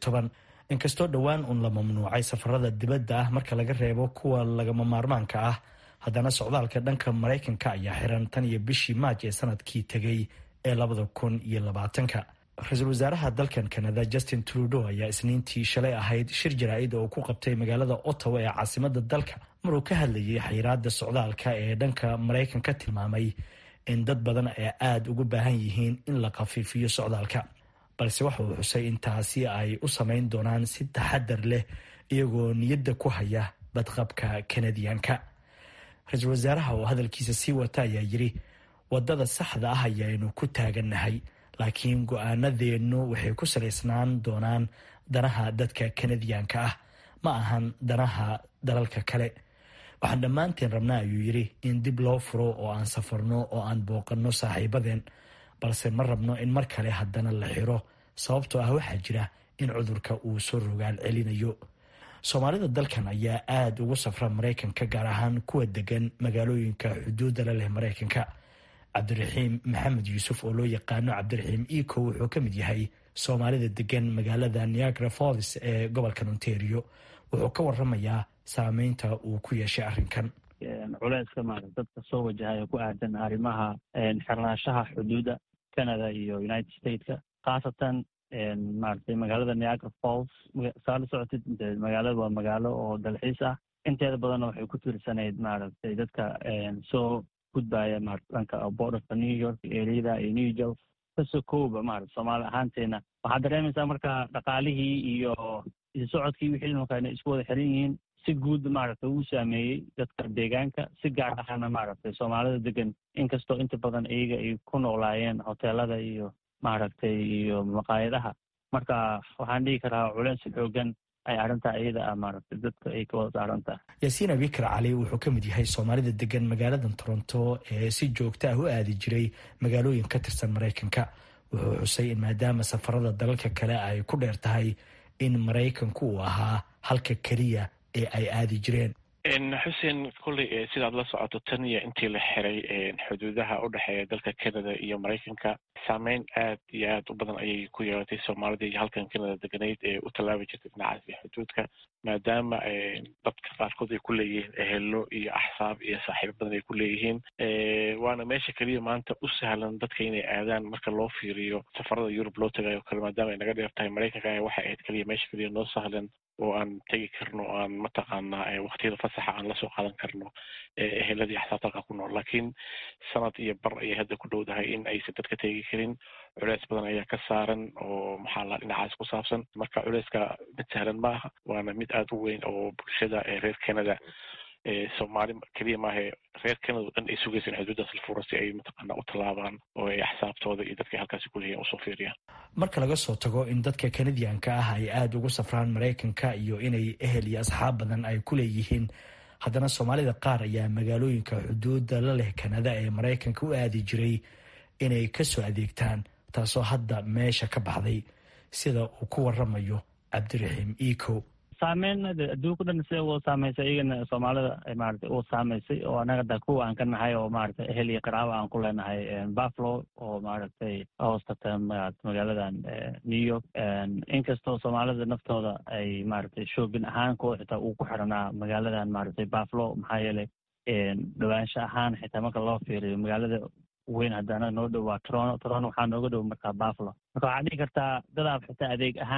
S10: inkastoo dhowaan uun la mamnuucay safarada dibadda ah marka laga reebo kuwa lagama maarmaanka ah haddana socdaalka dhanka maraykanka ayaa xiran tan iyo bishii maaj ee sanadkii tegay ee labada kun iyo labaatanka ra-iisul wasaaraha dalkan kanada justin trudeau ayaa isniintii shalay ahayd shir jaraa-id oo ku qabtay magaalada ottawa ee caasimada dalka maruu ka hadlayay xayiraada socdaalka ee dhanka maraykanka tilmaamay in dad badan ay aada ugu baahan yihiin in la khafiifiyo socdaalka balse waxa uu xusay in taasi ay u samayn doonaan si taxadar leh iyagoo niyadda ku haya badqabka kanadiyanka ra-iisul wasaaraha oo hadalkiisa sii wata ayaa yiri wadada saxda ah ayaynu ku taagannahay laakiin go-aanadeennu waxay ku salaysnaan doonaan danaha dadka kanadiyanka ah ma ahan danaha dalalka kale waxaan dhammaanteen rabnaa ayuu yiri in dib loo furo oo aan safarno oo aan booqanno saaxiibadeen balse ma rabno in mar kale haddana la xiro sababtoo ah waxaa jira in cudurka uu soo rogaal celinayo soomaalida dalkan ayaa aada ugu safra maraykanka gaar ahaan kuwa degan magaalooyinka xuduudda la leh maraykanka cabdiraxiim maxamed yuusuf oo loo yaqaano cabdiraxiim eco wuxuu ka mid yahay soomaalida degan magaalada niagara falls ee gobolkan ontario wuxuu ka waramayaa saameynta uu ku yeeshay arrinkan
S11: culeyska maarata dadka soo wajahaya ku aadan arrimaha xirnaanshaha xuduudda canada iyo united stateka khaasatan maaragtay magaalada niagara falls saa la socotid magaalada waa magaalo oo dalxiis ah inteeda badanna waxay ku tiirsanayd maaragtay dadka soo gudbaya maarata dhanka borderka new york eriyada iyo new york kasoo kooba maarata soomaali ahaanteena waxaad dareemaysaa marka dhaqaalihii iyo isu socodkii wixii markaa isku wada xiran yihiin si guud maaragtay uu saameeyey dadka deegaanka si gaar ahana maaragtay soomaalida degan inkastoo inta badan iyaga ay ku noolaayeen hoteelada iyo maaragtay iyo maqaayadaha marka waxaan dhihi karaa culeys xoogan ay arrintaa iyada ah maaragtay dadka ay ka wada saaran tahay
S10: yaasiin abikar cali wuxuu ka mid yahay soomaalida degan magaalada toronto ee si joogta ah u aadi jiray magaalooyin ka tirsan maraykanka wuxuu xusay in maadaama safarada dalalka kale ay ku dheer tahay in maraykanku uu ahaa halka keliya ee ay aadi jireen
S12: xuseen kolley sidaad la socoto tan iyo intii la xiray xuduudaha u dhexeeya dalka canada iyo maraykanka saameyn aad iyo aad u badan ayay ku yeelatay soomaalida iyo halkan canada deganayd ee u tallaabi jirtay dhinacaasi xuduudka maadaama dadka qaarkood ay ku leeyihiin ehelo iyo axsaab iyo saaxiibo badan ay ku leeyihiin waana meesha keliya maanta u sahlan dadka inay aadaan marka loo fiiriyo safarada yurub loo tagayo kale maadaama ay naga dheer tahay maraykanka waxay ahayd keliya meesha keliya noo sahlan oo aan tegi karno o aan mataqaanaa waktiyada fasaxa aan lasoo qaadan karno eheladii axsaabta halka ku nool laakiin sanad iyo bar ayay hadda ku dhowdahay in aysan dadka tegi karin culeys badan ayaa ka saaran oo maxaa la dhinacaas ku saabsan marka culeyska mid sahlan ma aha waana mid aada u weyn oo bulshada reer canada soomaali keliya maahe reer canada o dhan ay sugaysan xuduudaas la furo si ay mataqaana u tallaabaan oo ay axsaabtooda iyo dadka halkaasi kuleeyihin usoo fiiriyaan
S10: marka laga soo tago in dadka kanadiyanka ah ay aada ugu safraan maraykanka iyo inay ehel iyo asxaab badan ay ku leeyihiin haddana soomaalida qaar ayaa magaalooyinka xuduudda la leh kanada ee maraykanka u aadi jiray inay kasoo adeegtaan taasoo hadda meesha ka baxday sida uu ku waramayo cabdiraxiim eco
S11: saameyn adduunka dhan sida u saameysay iyagana soomaalida maarata u saameysay oo anaga da kuwa aan ka nahay oo maarata ehel iyo qaraaba aan ku leenahay buffalo oo maaragtay hoostata magaaladan new york inkastoo soomaalida naftooda ay maaragtay shoogin ahaan kuwa xitaa uu ku xiranaa magaaladan maaragtay buffalo maxaa yeelay dhawaansha ahaan xitaa marka loo fiiriyo magaalada weyn haddana noo dhow waa toronto toronto waxaa nooga dhow markaa buffalo marka waxaad dhihi kartaa dadaab xitaa adeeg ahaan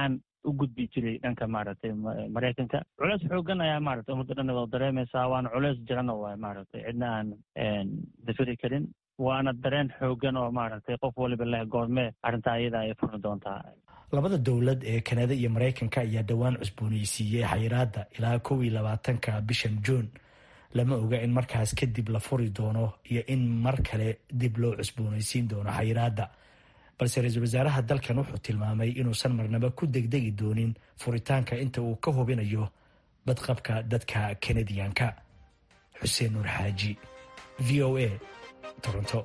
S11: u gudbi jiray dhanka maaragtay maraykanka culeys xoogan ayaa maaragtay ummadda dhan wada dareemaysaa waana culeys jirana waay maaragtay cidna aan dafiri karin waana dareen xoogan oo maaragtay qof waliba leh goormee arrintaa iyada ay furmi doontaa
S10: labada dowlad ee kanada iyo maraykanka ayaa dhowaan cusbooneysiiyey xayiraadda ilaa kow iyo labaatanka bishan juun lama oga in markaas kadib la furi doono iyo in mar kale dib loo cusbooneysiin doono xayiraadda balse ra-iisul wasaaraha dalkan wuxuu tilmaamay inuusan marnaba ku degdegi doonin furitaanka inta uu ka hubinayo badqabka dadka kanadiyanka xuseen nuur xaaji v o a toronto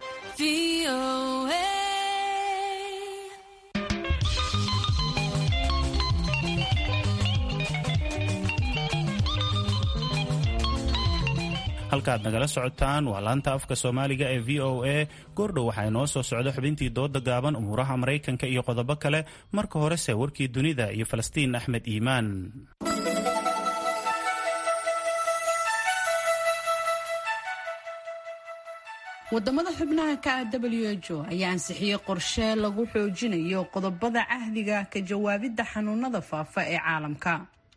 S2: halkaad nagala socotaan waa laanta afka soomaaliga ee v o a goordhow waxaa inoo soo socda xubintii dooda gaaban umuuraha maraykanka iyo qodobo kale marka horese warkii dunida iyo falastiin axmed iimaan
S5: wadamada xubnaha ka ah w h o ayaa ansixiyey qorshe lagu xoojinayo qodobada cahdiga ka jawaabidda xanuunada faafa ee caalamka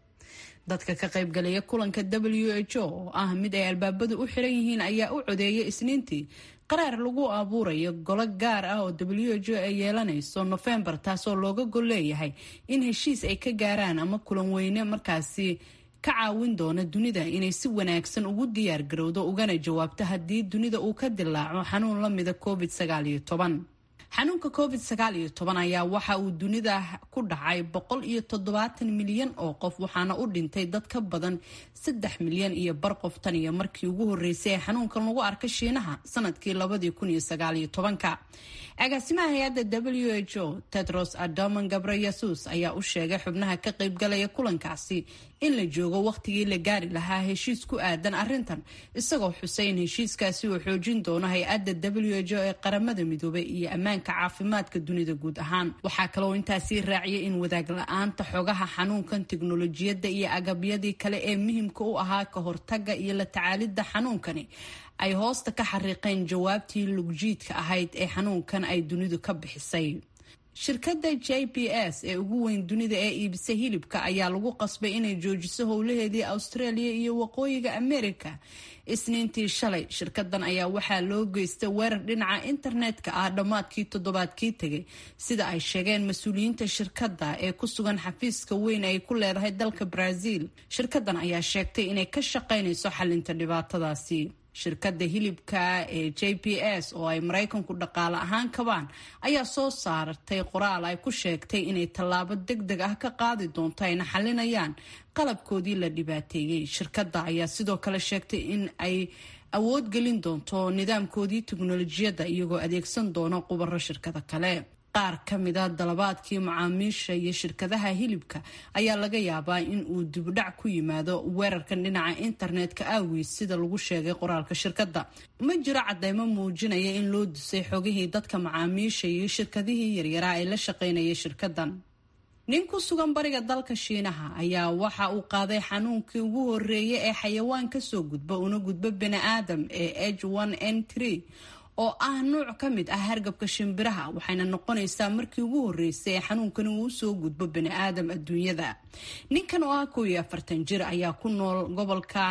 S5: dadka ka qaybgalaya kulanka w h o oo ah mid ay albaabadu u xiran yihiin ayaa u codeeyay isniintii qaraar lagu abuurayo golo gaar ah oo w h o ay yeelanayso nofembar taasoo looga gol leeyahay in heshiis ay ka gaaraan ama kulan weyne markaasi ka caawin doona dunida inay si wanaagsan ugu diyaar garowdo ugana jawaabto haddii dunida uu ka dilaaco xanuun lamida covid sagaaliyo toban xanuunka covid sagaal iyo toban ayaa waxa uu dunida ku dhacay boqol iyo toddobaatan milyan oo qof waxaana u dhintay dad ka badan saddex milyan iyo bar qof tan iyo markii ugu horeysay ee xanuunkan lagu arkay shiinaha sanadkii labadii kun iyo sagaal iyo tobanka agaasimaha hay-adda w h o tedros adoman gabreyesus ayaa u sheegay xubnaha ka qaybgalaya kulankaasi in la joogo wakhtigii la gaari lahaa heshiis ku aadan arrintan isagoo xusay in heshiiskaasi uu xoojin doono hay-adda w h o ee qaramada midoobay iyo ammaanka caafimaadka dunida guud ahaan waxaa kaloo intaasii raaciyay in wadaag la-aanta xogaha xanuunkan tiknolojiyadda iyo agabyadii kale ee muhimka u ahaa ka hortaga iyo la tacaalidda xanuunkani ay hoosta ka xariiqeen jawaabtii lugjiidka ahayd ee xanuunkan ay dunidu ka bixisay shirkadda j b s ee ugu weyn dunida ee iibisa hilibka ayaa lagu qasbay inay joojiso howlaheedii australia iyo waqooyiga america isniintii shalay shirkadan ayaa waxaa loo geystay weerar dhinaca internetka ah dhammaadkii toddobaadkii tegay sida ay sheegeen mas-uuliyiinta shirkadda ee ku sugan xafiiska weyn ay ku leedahay dalka brazil shirkadan ayaa sheegtay inay ka shaqaynayso xalinta dhibaatadaasi shirkadda hilibka ee j p s oo ay maraykanku dhaqaale ahaan kabaan ayaa soo saartay qoraal ay ku sheegtay inay tallaabo deg deg ah ka qaadi doonto ayna xalinayaan qalabkoodii la dhibaateeyey shirkadda ayaa sidoo kale sheegtay in ay awood gelin doonto nidaamkoodii teknolojiyadda iyagoo adeegsan doono qubaro shirkada kale qaar ka mida dalabaadkii macaamiisha iyo shirkadaha hilibka ayaa laga yaabaa in uu dibudhac ku yimaado weerarkan dhinaca internetka aawiis sida lagu sheegay qoraalka shirkadda ma jiro cadeymo muujinaya in loo dusay xogihii dadka macaamiisha iyo shirkadihii yaryaraa ee la shaqaynayay shirkadan nin ku sugan bariga dalka shiinaha ayaa waxa uu qaaday xanuunkii ugu horeeyay ee xayawaan kasoo gudba una gudbo bani aadam ee h n n oo ah nuuc ka mid ah hargabka shimbiraha waxayna noqonaysaa markii ugu horeysay ee xanuunkani uu usoo gudbo bani aadam adduunyada ninkan oo ah kow iyo afartan jir ayaa ku nool gobolka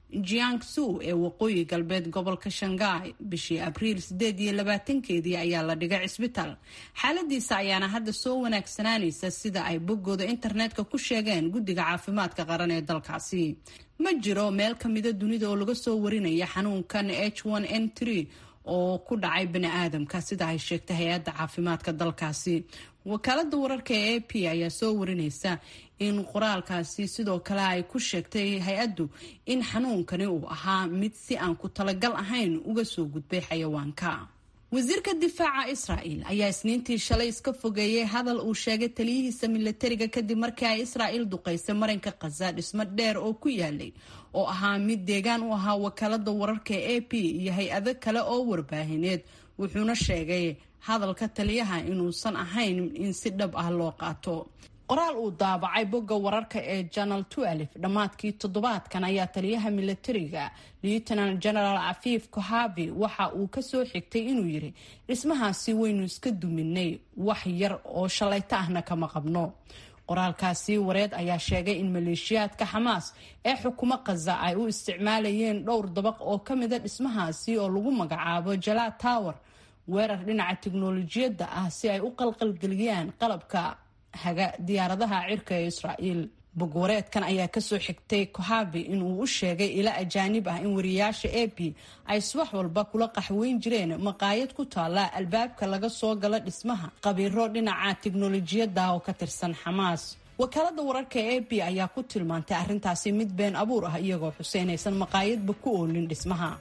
S5: jiangsu ee waqooyi galbeed gobolka shanghai bishii abriil sideed iyo labaatankeedii ayaa la dhigay cisbitaal xaaladiisa ayaana hadda soo wanaagsanaanaysa sida ay boggooda internetka ku sheegeen guddiga caafimaadka qaran ee dalkaasi ma jiro meel kamida dunida oo laga soo warinaya xanuunkan h n n oo ku dhacay bani aadamka sida ay sheegtay hay-adda caafimaadka dalkaasi wakaalada wararka ee a p ayaa soo warinaysa in qoraalkaasi sidoo kale ay ku sheegtay hay-addu in xanuunkani uu ahaa mid si aan ku talagal ahayn uga soo gudbay xayawaanka wasiirka difaaca israa'el ayaa isniintii shalay iska fogeeyey hadal uu sheegay taliyihiisa milatariga kadib markii ay israa'il duqaysay marinka khaza dhismo dheer oo ku yaalay oo ahaa mid deegaan u ahaa wakaalada wararka ee a p iyo hay-ado kale oo warbaahineed wuxuuna sheegay hadalka taliyaha inuusan ahayn in si dhab ah loo qaato qoraal uu daabacay bogga wararka ee janal dhammaadkii toddobaadkan ayaa taliyaha milatariga lieutenant general cafiif kohavi waxa uu kasoo xigtay inuu yiri dhismahaasi waynu iska duminay wax yar oo shalayto ahna kama qabno qoraalkaasi wareed ayaa sheegay in maleeshiyaadka xamaas ee xukumo khaza ay u isticmaalayeen dhowr dabaq oo ka mida dhismahaasi oo lagu magacaabo jalaa tower weerar dhinaca tiknolojiyadda ah si ay u qalqalgeliyaan qalabka haga diyaaradaha cirka ee israa'iil bogwareedkan ayaa kasoo xigtay kohabi inuu u sheegay ila ajaanib ah in wariyaasha a b ay subax walba kula qaxweyn jireen maqaayad ku taala albaabka laga soo gala dhismaha qabiiro dhinaca tiknolojiyadda oo ka tirsan xamaas wakaalada wararka a b ayaa ku tilmaantay arrintaasi mid been abuur ah iyagoo xuseynaysan maqaayadba ku oolin dhismaha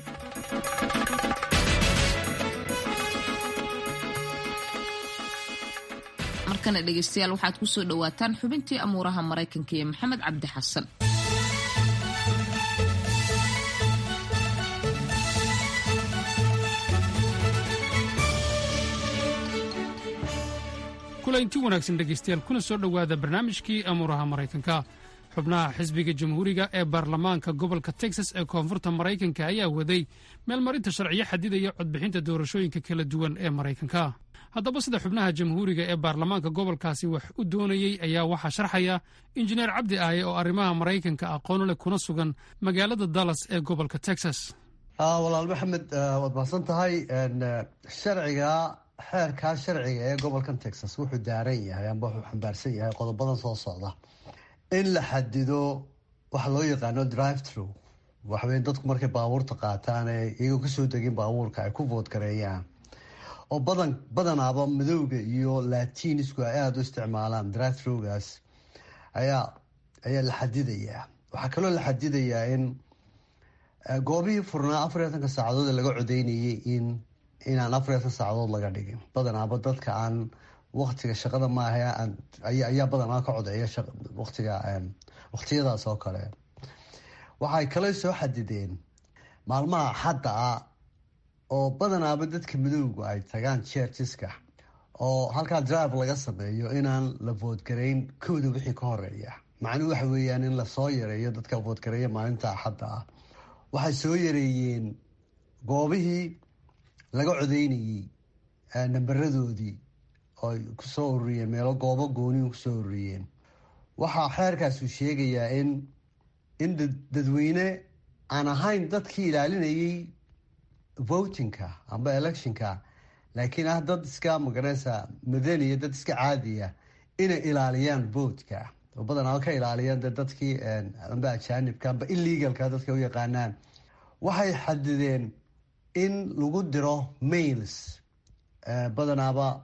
S1: markana dhegeystayaal waxaad kusoo dhawaataan xubintii amuuraha maraykanka iyo maxamed cabdi xasan
S13: kulanti wanaagsan dhegaystayaal kuna soo dhowaada barnaamijkii amuuraha maraykanka xubnaha xisbiga jamhuuriga ee baarlamaanka gobolka texas ee koonfurta maraykanka ayaa waday meelmarinta sharciyo xadidaya codbixinta doorashooyinka kala duwan ee maraykanka haddaba sida xubnaha jamhuuriga ee baarlamaanka gobolkaasi wax u doonayey ayaa waxaa sharxaya injineer cabdi aaye oo arrimaha maraykanka aqoon leh kuna sugan magaalada dallas ee gobolka texas
S4: walaal maxamed waad mahadsan tahay sharciga xeerkaa sharciga ee gobolkan texas wuxuu daaran yahay amba wuxuu xambaarsan yahay qodobadan soo socda in la xadido waxa loo yaqaano drive through waxaweye dadku markay baabuurta qaataan ee iyagoo kasoo degin baabuurka ay ku voodgareeyaan oo badan badanaaba madowga iyo latinisku ay aada u isticmaalaan drive throughgaas ayaa ayaa la xadidayaa waxaa kaloo la xadidayaa in goobihii furnaa afar iyo atanka saacadood ee laga codeynayay in inaan afar iyo atan saacadood laga dhigin badanaaba dadka aan waktiga shaqada maaha ayaa badanaa ka codeeya watiga waktiyadaas oo kale waxay kale soo xadideen maalmaha xadda ah oo badanaaba dadka madowga ay tagaan churcheska oo halkaa drive laga sameeyo inaan la voodgareyn kooda wixii ka horeeya macnuhu waxa weeyaan in lasoo yareeyo dadka voodgareeya maalinta axadda ah waxay soo yareeyeen goobihii laga codeynayey nambaradoodii oo kusoo ururiyeen meelo goobo goonihu kusoo ururiyeen waxaa xeerkaasu sheegayaa in in dadweyne aan ahayn dadkii ilaalinayay votingka amba electionka laakiin ah dad iska magareysa madaniya dad iska caadiya inay ilaaliyaan votka oo badanaa ka ilaaliyaan de dadkii amba ajaanibka amba illegalka dadka u yaqaanaan waxay xadideen in lagu diro mails badanaaba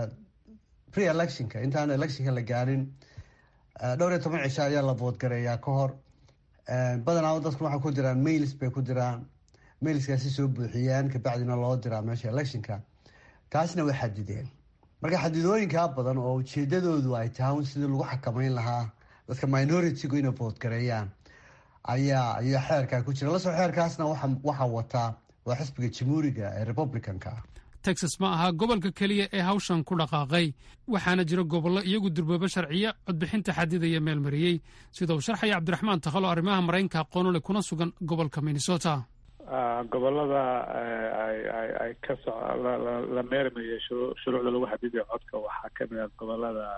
S4: pre electionka intaan electionka la gaarin dhowr iyo toban cisho ayaa la voodgareeyaa ka hor badanaaba dadku waxay ku diraan mails bay ku diraan mailskaasi soo buuxiyaan kabacdina loo diraa meesha electionka taasna way xadideen marka xadidooyinkaa badan oo ujeedadoodu ay tahay sidii lagu xakameyn lahaa dadka minoritigu inay voodgareeyaan ayaa ayaa xeerkaa ku jira lasoo xeerkaasna waxaa wataa waa xisbiga jamhuuriga ee republicanka
S13: texas ma aha gobolka keliya ee hawshan ku dhaqaaqay waxaana jira gobollo iyagu durboobo sharciya codbixinta xadidaya meel mariyey sida uu sharxaya cabdiraxmaan takhalo arrimaha maraykanka aqoonule kuna sugan gobolka minnesota
S6: gobolada ay ka so la meermayo shuruucda lagu xadidayo codka waxaa kamid ah gobolada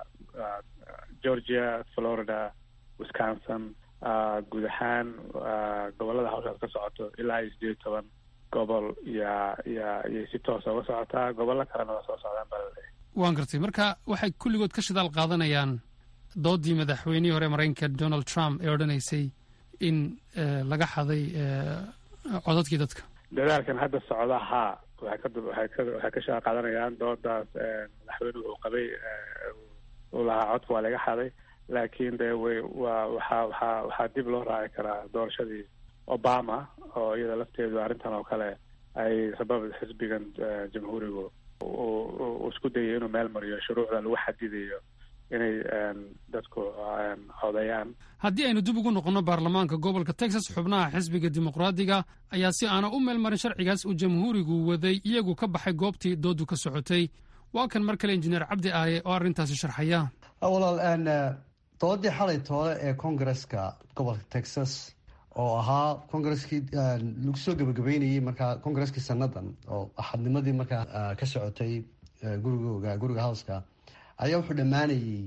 S6: georgia florida wisconsin guud ahaan gobolada hawshaas ka socoto ilaa iyo sideed iyo toban gobol ya ya iyay si toosa uga socotaa gobollo kalena waa soo socdaan baa laleeyahy
S13: waan gartay marka waxay kulligood ka shidaal qaadanayaan doodii madaxweynihii hore maraykanka donald trump ee odhanaysay in laga xaday codadkii dadka
S6: dadaalkan hadda socda haa waxay ka waxay ka waxay ka shaqa qaadanayaan doodaas madaxweynuhu uu qabay uu lahaa codka waa laga xaday laakiin de way waa waxaa waxaa waxaa dib loo raaci karaa doorashadii obama oo iyada lafteedu arrintan oo kale ay sabab xisbigan jamhuurigu uu isku dayay inuu meel mariyo shuruucda lagu xadidayo inay dadku codeeyaan
S13: haddii aynu dib ugu noqonno baarlamaanka gobolka texas xubnaha xisbiga dimuqraadiga ayaa si aana u meel marin sharcigaas uu jamhuurigu waday iyagu ka baxay goobtii doodu ka socotay waa kan mar kale injineer cabdi aaye oo arrintaasi sharxaya
S4: walaal doodii xalay toole ee kongareska gobolka texas oo ahaa kongareskii lagu soo gabagabeynayey markaa kongareskii sanadan oo axadnimadii markaa ka socotay gurigooga guriga howska ayaa wuxuu dhammaanayey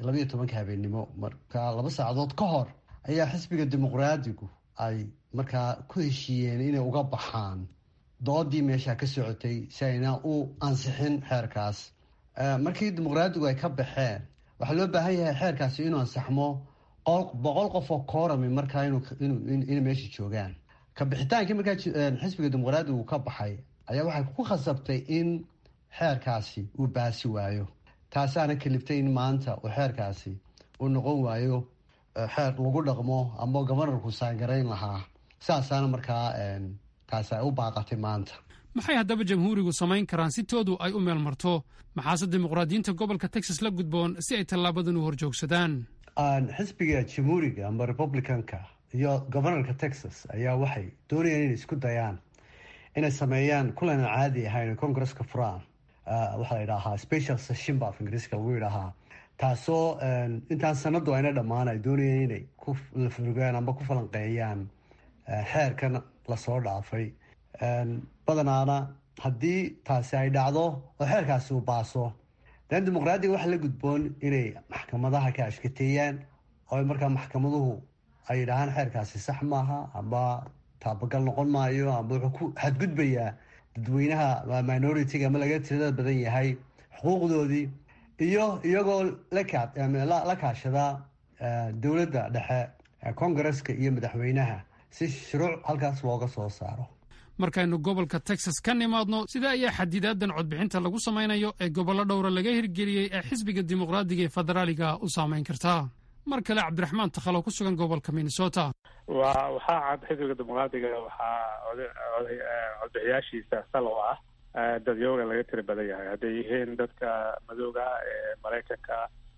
S4: labayo tobanka habeennimo marka laba saacadood ka hor ayaa xisbiga dimuqraadigu ay markaa ku heshiiyeen inay uga baxaan doodii meesha ka socotay si ayna u ansixin xeerkaas markii dimuqraadigu ay ka baxeen waxaa loo baahan yahay xeerkaasi inuu ansaxmo boqol qof oo koorami markaa inay meesha joogaan ka bixitaankii markaa xisbiga dimuqraadigu ka baxay ayaa waxay ku khasabtay in xeerkaasi uu baasi waayo taasaana kaliftay in maanta uu xeerkaasi uu noqon waayo xeer lagu dhaqmo ama gobanarku saangarayn lahaa saasaana markaa taasi ay u baaqatay maanta
S13: maxay haddaba jamhuurigu samayn karaan si toodu ay u meel marto maxaase dimuqraadiyiinta gobolka texas la gudboon si ay tallaabadan u horjoogsadaan
S4: xisbiga jamhuuriga ama republicanka iyo gobanarka texas ayaa waxay doonayaan inay isku dayaan inay sameeyaan kulan aan caadi ahayn congresska furaan waxaa la yidhaahaa special session ba af ingiriiska lagu yidhaahaa taasoo intaan sanadu ayna dhammaan ay doonayeen inay ku lafurgaan amba ku falanqeeyaan xeerkan lasoo dhaafay badanaana haddii taasi ay dhacdo oo xeerkaasi uu baaso dan dimuqraadiga waxaa la gudboon inay maxkamadaha ka ashkateeyaan oo markaa maxkamaduhu ay yidhaahaan xeerkaasi sax maaha amba taabagal noqon maayo amba wuxuu ku xadgudbayaa dadweynaha minoritiga ama laga tirada badan yahay xuquuqdoodii iyo iyagoo la kaashada dowladda dhexe kongareska iyo madaxweynaha si shuruuc halkaas looga soo saaro
S13: markaynu gobolka texas ka nimaadno sida ayaa xadidaadan codbixinta lagu samaynayo ee gobollo dhowra laga hirgeliyey ee xisbiga dimuqraadiga ee federaaliga u saamayn kartaa mar kale cabdiraxmaan takhalo ku sugan gobolka minnesota
S6: wa waxaa cad xisbiga dimuqraadiga waxaa codbixiyaashiisa sal oo ah dadyooga laga tiri badan yahay hadday yihiin dadka madooga ee maraykanka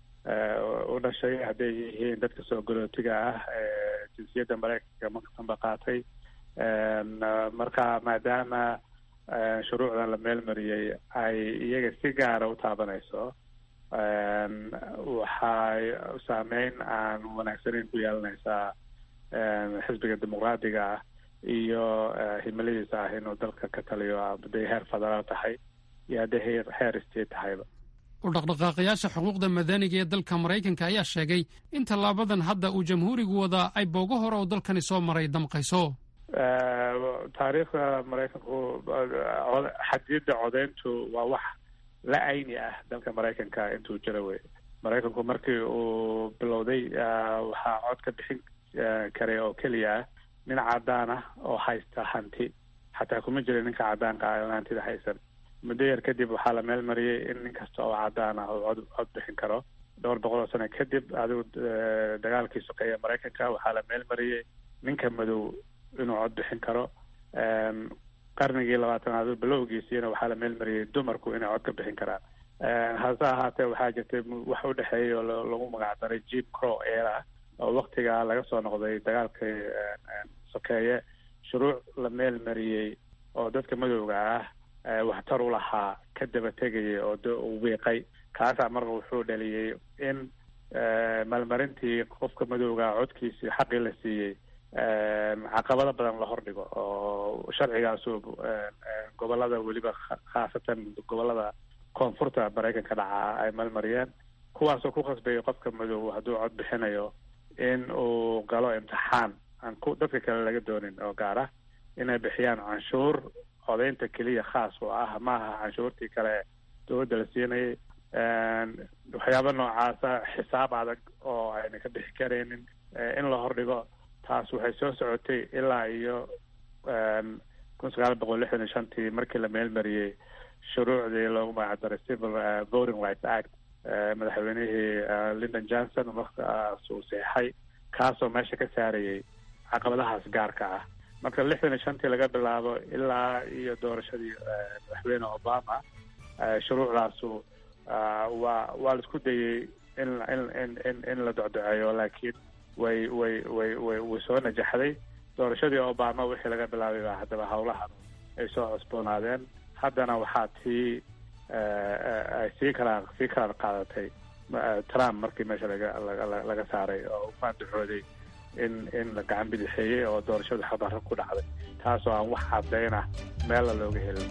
S6: u dhashay hadday yihiin dadka soo galootiga ah ee jinsiyadda maraykanka markasanba qaatay marka maadaama shuruucdan la meel mariyey ay iyaga si gaara u taabanayso waxay saameyn aan wanaagsaneyn ku yeelanaysaa xisbiga dimuqraadiga ah iyo himiladiisa ah inuu dalka ka taliyo hadday heer federaal tahay iyo hadday heer heer state tahayba
S13: u dhaqdhaqaaqayaasha xuquuqda madaniga ee dalka maraykanka ayaa sheegay in tallaabadan hadda uu jamhuurigu wadaa ay boogo hore oo dalkani soo maray damqayso
S6: taariikhda maraykanku xadiyadda codeyntu waa wax la ayni ah dalka maraykanka intuu jira wey maraykanku markii uu bilowday waxaa cod ka bixin karay oo keliya ah nin cadaan ah oo haysta hanti xataa kuma jira ninka cadaanka ah oo hantida haysan muddo yar kadib waxaa la meel mariyey in nin kasta oo cadaan ah uu cod cod bixin karo dhowr boqol oo sano kadib adigu dagaalkii sokeeya maraykanka waxaa la meel mariyey ninka madow inuu cod bixin karo qarnigii labaatanaad bilowgiisiina waxaa la meel mariyey dumarku inay cod ka bixin karaan hase ahaatee waxaa jirtay wax u dhexeeya oo lagu magac daray jim crow era oo waktigaa laga soo noqday dagaalkii sokeeye shuruuc la meel mariyey oo dadka madowga ah waxtar u lahaa ka daba tegayay oo d wiiqay kaasaa marka wuxuu dhaliyey in maalmarintii qofka madowga codkiisii xaqii la siiyey caqabado badan la hordhigo oo sharcigaasu gobolada weliba khaasatan gobolada koonfurta maraykanka dhacaa ay malmariyeen kuwaasoo ku khasbayay qofka madow hadduu cod bixinayo in uu galo imtixaan aan ku dadka kale laga doonin oo gaar ah inay bixiyaan canshuur codeynta keliya khaas oo ah maaha canshuurtii kale dowladda la siinayay waxyaaba noocaasa xisaab adag oo ayna ka bixi karaynin in la hordhigo taas waxay soo socotay ilaa iyo kun sagaal boqol lixdan iyo shantii markii la meel mariyey shuruucdii loogu magacdaray civil voting rights act madaxweynihii lyndon johnson markaas uu seexay kaasoo meesha ka saarayay caqabadahaas gaarka ah marka lixdan iyo shantii laga bilaabo ilaa iyo doorashadii madaxweyne obama shuruucdaasu waa waa la isku dayey in in in in in la docdoceeyo laakiin way way way way way soo najaxday doorashadii obama wixii laga bilaabay baa haddaba howlahan ay soo cusboonaadeen haddana waxaa tii ay sii kala sii kala qaadatay trump markii meesha laga laga laga saaray oo maandaxooday in in la gacan bidixeeyey oo doorashadu xabarro ku dhacday taasoo aan wax caddayn ah meella looga helin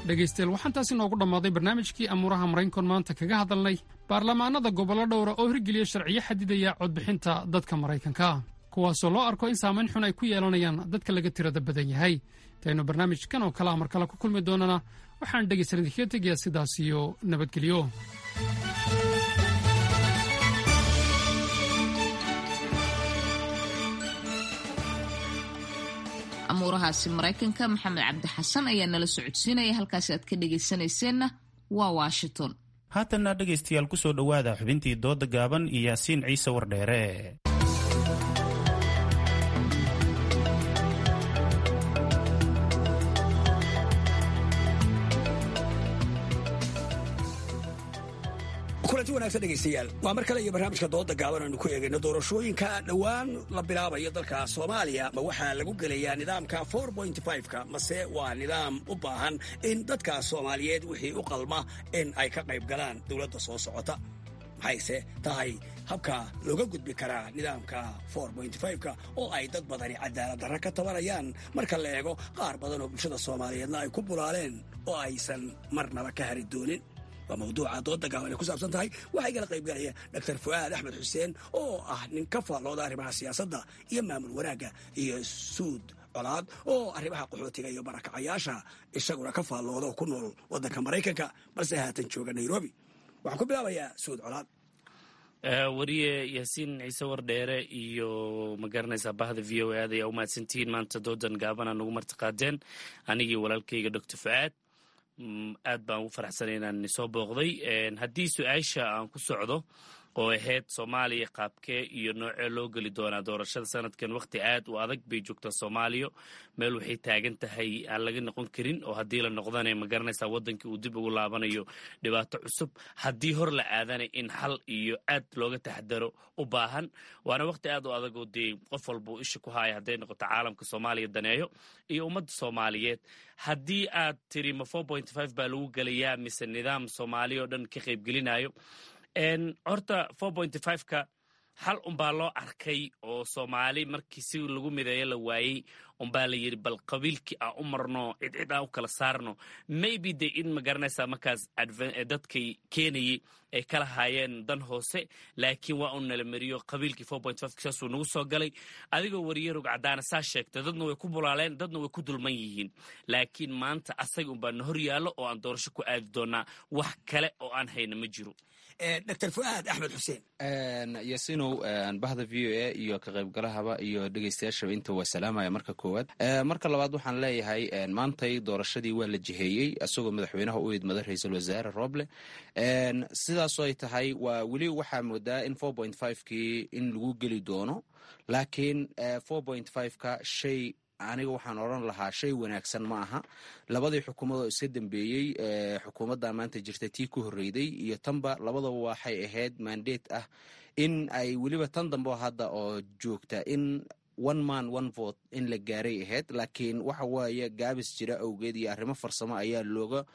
S13: dhegaystayaal waxaan taasi noogu dhammaaday barnaamijkii amuuraha maraynkon maanta kaga hadalnay baarlamaanada gobollo dhowra oo hirgeliya sharciyo xadidaya codbixinta dadka maraykanka kuwaasoo loo arko in saamayn xun ay ku yeelanayaan dadka laga tirada badan yahay intaynu barnaamijkan oo kale a mar kale ku kulmi doonana waxaan dhegaysan idinkaga tegayaa sidaas iyo nabadgelyo
S1: amuurahaasi maraykanka maxamed cabdi xasan ayaa nala socodsiinaya halkaasi aad ka dhegaysanayseena waa washington
S2: haatanna dhegaystayaal ku soo dhowaada xubintii dooda gaaban iyo yaasiin ciise wardheere
S14: kulanti wanagsan dhegaystayaal waa mar kale iyo barnaamijka dooda gaaban aynu ku eegayno doorashooyinka dhowaan la bilaabayo dalka soomaaliya ma waxaa lagu gelayaa nidaamka ka mase waa nidaam u baahan in dadka soomaaliyeed wixii u qalma in ay ka qayb galaan dowladda soo socota maxayse tahay habka looga gudbi karaa nidaamka ka oo ay dad badani cadaalad darra ka tabanayaan marka la eego qaar badan oo bulshada soomaaliyeedna ay ku bulaaleen oo aysan marnaba ka hari doonin waa mawduuca dooda gaaban ay ku saabsan tahay waxaa igala qaybgalaya dr fu'aad axmed xuseen oo ah nin ka faallooda arrimaha siyaasadda iyo maamul wanaagga iyo suud colaad oo arrimaha qaxootiga iyo barakacayaasha isaguna ka faallooda oo ku nool waddanka maraykanka balse haatan jooga nairobi waxaan ku bilaabayaa suud colaad
S15: wariye yaasiin ciise wardheere iyo ma garanaysaa bahda v o aad ayaa u mahadsantihiin maanta doodan gaabana nagu martiqaadeen anigii walaalkayga doctor fu'aad aad baan ugu faraxsanay inaan soo booqday haddii su-aasha aan ku socdo oo ahayd soomaaliya qaabkee iyo noocee loo geli doonaa doorashada sanadkan wakhti aad u adag bay joogtaa soomaaliya meel waxay taagan tahay aan laga noqon karin oo haddii la noqdana ma garanaysaa waddankii uu dib ugu laabanayo dhibaato cusub haddii hor la aadana in xal iyo aad looga taxadaro u baahan waana wakhti aad u adag oo dee qof walba uu isha ku haaya hadday noqoto caalamka soomaaliya daneeyo iyo ummadda soomaaliyeed haddii aad tiri ma baa lagu gelayaa mise nidaam soomaaliya oo dhan ka qaybgelinayo horta ka hal unbaa loo arkay oo soomaali markii si lagu mideeyo la waayey unbaa la yidhi bal qabiilkii aan u marno cidcid aan u kala saarno maybe de in ma garanaysaa markaas dadkay keenayey ay kala haayeen dan hoose laakiin waa un nala mariyo qabiilkii saasuu nagu soo galay adigoo wariye rog caddaana saa sheegtay dadna way ku bulaaleen dadna way ku dulman yihiin laakiin maanta asaga unbaa na hor yaallo oo aan doorasho ku aadi doonaa wax kale oo aan hayna ma jiro
S14: dr fu'aad axmed xuseen
S16: yasinow bahda v o a iyo ka qaybgalahaba iyo dhegeystayaashaba inta waa salaamaya marka koowaad marka labaad waxaan leeyahay maantay doorashadii waa la jiheeyey isagoo madaxweynaha u idmada ra-iisul wasaare roble sidaasoo ay tahay waa weli waxaa moodaa in kii in lagu geli doono laakiin ka shay aniga waxaan odran lahaa shay wanaagsan ma aha labadii xukuumadoo iska dambeeyey xukuumadda maanta jirta tii ku horreyday iyo tanba labadaba waxay ahayd mandeet ah in ay weliba tan dambe hadda oo joogta in one man one vote in la gaaray ahayd laakiin waxa waaye gaabis jira awgeed iyo arrimo farsamo ayaa looga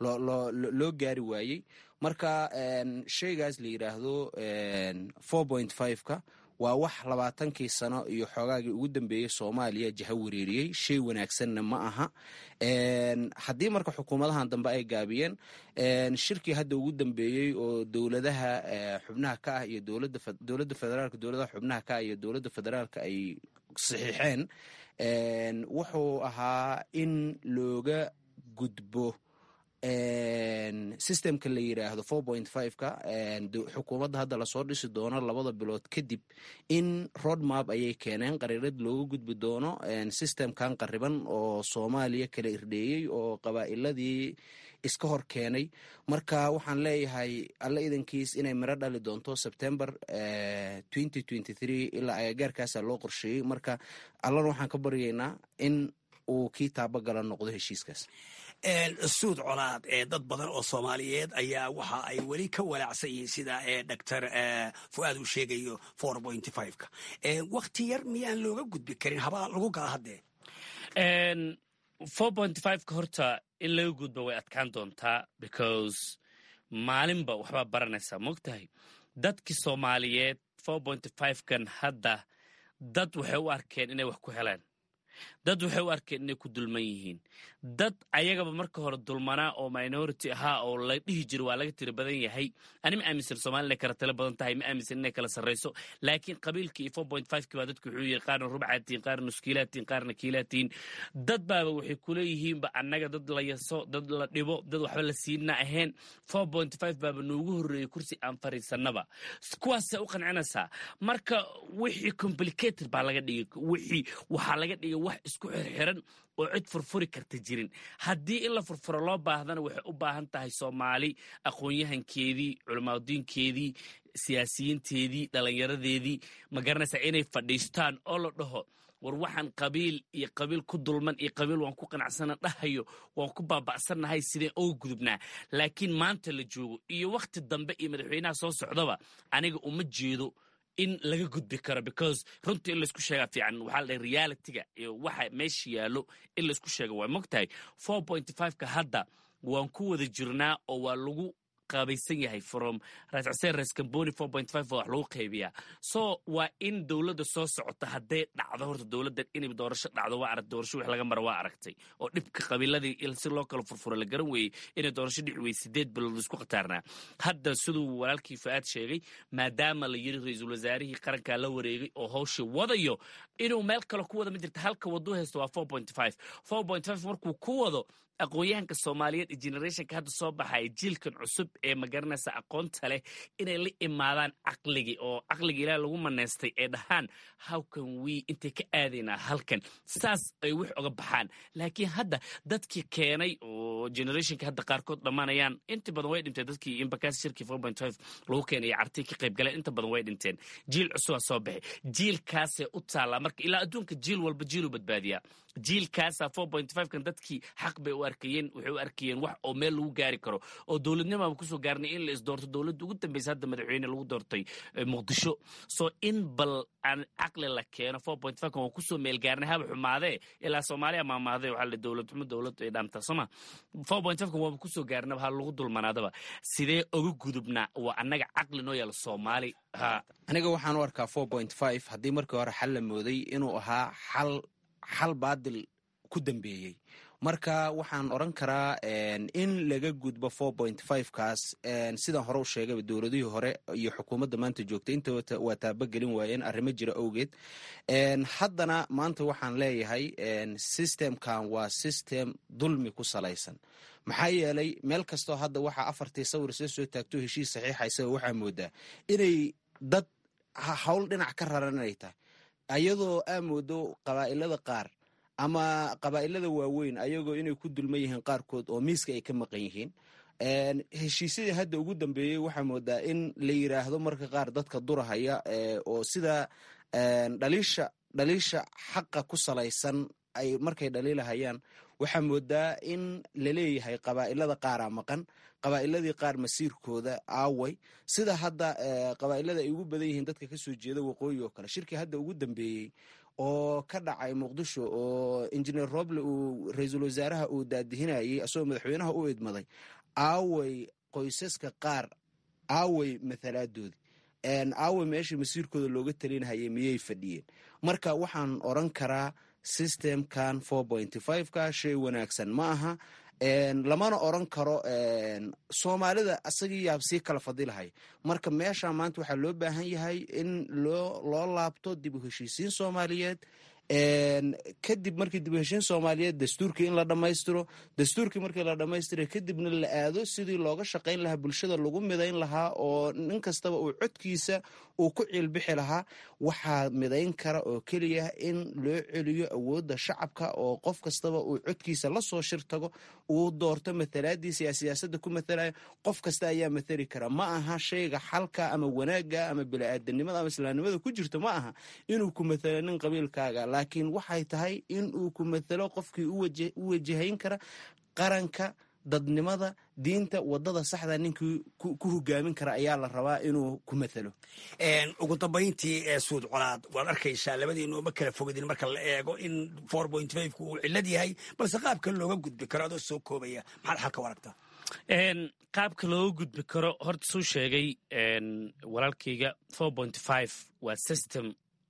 S16: loo gaari waayey marka shaygaas la yidhaahdo ka waa wax labaatankii sano iyo xoogaagii ugu dambeeyey soomaaliya jaha wareeriyey shay wanaagsanna ma aha haddii marka xukuumadahan dambe ay gaabiyeen shirkii hadda ugu dambeeyey oo dowladaha xubnaha ka ah iyo dowladda federaalka dowladaha xubnaha ka ah iyo dowladda federaalka ay saxiixeen wuxuu ahaa in looga gudbo systemka la yidhaahdo ka xukuumadda hadda lasoo dhisi doono labada bilood kadib in roadmap ayay keeneen qariirad looga gudbi doono systemkan qariban oo soomaaliya kala irdheeyey oo qabaa'iladii iska hor keenay marka waxaan leeyahay alla idankiis inay miro dhali doonto sebtember ilaa agagaarkaasa loo qorsheeyey marka allana waxaan ka baryaynaa in uu kii taabagala noqdo heshiiskaas
S14: suud colaad ee dad badan oo soomaaliyeed ayaa waxa ay weli ka walaacsan yihiin sida doctor fu'aad uu sheegayo ka wakti yar miyaan looga gudbi karin habaa lagu gala haddee
S15: ka horta in laga gudbo way adkaan doontaa because maalinba waxbaa baranaysaa mogtahay dadkii soomaaliyeed kan hadda dad waxay u arkeen inay wax ku heleen dad waxay u arkeen inay ku dulman yihiin dad ayagaba marka hore dulmanaa oo minority ahaa oo la dhihi jira waa laga tira badan yahay ani ma aaminsan somalia inay kala talo badan tahay ma aaminsan inay kala sarrayso laakiin qabiilkii iyo four point five kii baa dadku wuxuu yihi qaarna rubcaatiin qaarna nuskiilaatiin qaarna kiilaatiin dad baaba waxay kuleeyihiinba annaga dad la yaso dad la dhibo dad waxba la siina ahayn four point five baaba noogu horreeyey kursi aan fariisanaba kuwaasay u qancinaysaa marka wixii complicated baa laga dhigay wixii waxaa laga dhigay wax isku xirxiran oo cid furfuri karta jirin haddii in la furfuro loo baahdana waxay u baahan tahay soomaali aqoon-yahankeedii culamaadudiinkeedii siyaasiyiinteedii dhallinyaradeedii ma garanaysaa inay fadhiistaan oo la dhaho war waxaan qabiil iyo qabiil ku dulman iyo qabiil waan ku qanacsana dhahayo waan ku baaba'sannahay sideen oga gudubnaa laakiin maanta la joogo iyo wakhti dambe iyo madaxweynaha soo socdaba aniga uma jeedo in laga gudbi karo because runtii in laysku sheegaa fiican waxaa la dhahay realitiga iyo waxa meesha yaallo in laysku sheega waa mogtahay four point five-ka hadda waan ku wada jirnaa oo waa lagu qaabaysan yahay from rascaseen rescamboni four point five wax lagu qaybiyaa so waa in dowladda soo socota hadday dhacdo horta dowladdan inay doorasho dhacdo waa arag doorasho wix laga mara waa aragtay oo dhibka qabiiladii si loo kala furfuro la garan weeyey inay doorasho dhici weyey sideed bilood laisku khataarnaa hadda siduu walaalkii fa-aad sheegay maadaama la yiri ra-iisul wasaarihii qarankaa la wareegay oo hawsha wadayo inuu meel kale ku wada ma jirta halka waduu haysto waa four point five four point five markuu ku wado aqoon-yahanka soomaaliyeed iyo generationka hadda soo baxaya jiilkan cusub ee magaranaysa aqoonta leh inay la imaadaan caqligii oo caqliga ilaah lagu maneystay ee dhahaan howkan wii intay ka aadaynaa halkan saas ay wax oga baxaan laakiin hadda dadkii keenay oo generationka hadda qaarkood dhammaanayaan inta badan way dhinteen dadkii imbakaas shirkii four point five lagu keenay iyo cartii ka qayb galeen inta badan way dhinteen jiil cusubaa soo baxay jiilkaasay u taallaa marka ilaa adduunka jiil walba jiiluu badbaadiyaa jiilkaasa four point five kan dadkii xaq bay u arkayeen waxay u arkayeen wax oo meel lagu gaari karo oo dowladnimaba kusoo gaarnay in la isdoorto dowladda ugu dambeysa hadda madaxweyne lagu doortay muqdisho so in bal aan caqli la keeno four point five kan waa kusoo meel gaarnay haba xumaadee ilaa soomaaliya maamaadee waxaa la dowlad xumo dowlad ay dhaamtaa sooma four point five kan waaba kusoo gaarnaba ha lagu dulmanaadaba sidee oga gudubnaa waa annaga caqli noo yaala soomaali ha
S16: aniga waxaan u arkaa four point five haddii markii hore xal la mooday inuu ahaa xal xal baadil ku dambeeyey marka waxaan odran karaa in laga gudbo four point five kaas sidaan hore u sheegayba dowladihii hore iyo xukuumadda maanta joogta inta waa taabagelin waayeen arrimo jira awgeed haddana maanta waxaan leeyahay systemkan waa system dulmi ku salaysan maxaa yeelay meel kastoo hadda waxaa afartii sawir soo soo taagto heshiis saxiixa isaga waxaa moodaa inay dad howl dhinac ka raran inay tahay ayadoo aa moodo qabaa'ilada qaar ama qabaa'ilada waaweyn ayagoo inay ku dulman yihiin qaarkood oo miiska ay ka maqan yihiin heshiisyadii hadda ugu dambeeyey waxaa moodaa in la yiraahdo marka qaar dadka durahaya oo sida dhaliisha dhaliisha xaqa ku salaysan ay markay dhaliilahayaan waxaa moodaa in laleeyahay qabaa'ilada qaaraa maqan qabaa'iladii qaar masiirkooda aaway sida hadda qabaa'ilada ay ugu badan yihiin dadka kasoo jeeda waqooyi oo kale shirkii hadda ugu dambeeyey oo ka dhacay muqdisho oo injineer roble uu ra-iisul wasaaraha uu daadihinayay asagoo madaxweynaha u idmaday aaway qoysaska qaar aaway mathalaaddoodii aaway meeshii masiirkooda looga talinhayay miyay fadhiyeen marka waxaan oran karaa systemkan four point five ka shay wanaagsan ma aha lamana oran karo soomaalida asagii yaab sii kala fadilahay marka meesha maanta waxaa loo baahan yahay in loo laabto dib u heshiisiin soomaaliyeed kadib markii dib u heshiin soomaaliyeed dastuurkii in la dhammaystiro dastuurkii markii la dhammaystira kadibna la aado sidii looga shaqayn lahaa bulshada lagu midayn lahaa oo nin kastaba uu codkiisa uu ku ciilbixi lahaa waxaa midayn kara oo keliya in loo celiyo awoodda shacabka oo qof kastaba uu codkiisa lasoo shir tago uu doorto mathalaadiisa yaa siyaasadda ku mathalaya qof kasta ayaa mathali kara ma aha shayga xalka ama wanaaga ama bini-aadanimada ama islaamnimada ku jirto ma aha inuu ku mathalo nin qabiilkaaga laakiin waxay tahay in uu ku mathalo qofkii u wajahayn kara qaranka dadnimada diinta wadada saxda ninkii ku hogaamin kara ayaa la rabaa inuu ku mathalo
S14: ugu dambayntii ee suud colaad waad arkaysaa labadiinu ma kala fogadin marka la eego in four point five ku uu cillad yahay balse qaabka looga gudbi karo adoo soo koobaya maxaad xalka u aragtaa
S15: qaabka looga gudbi karo horta suu sheegay walaalkayga four point five waa system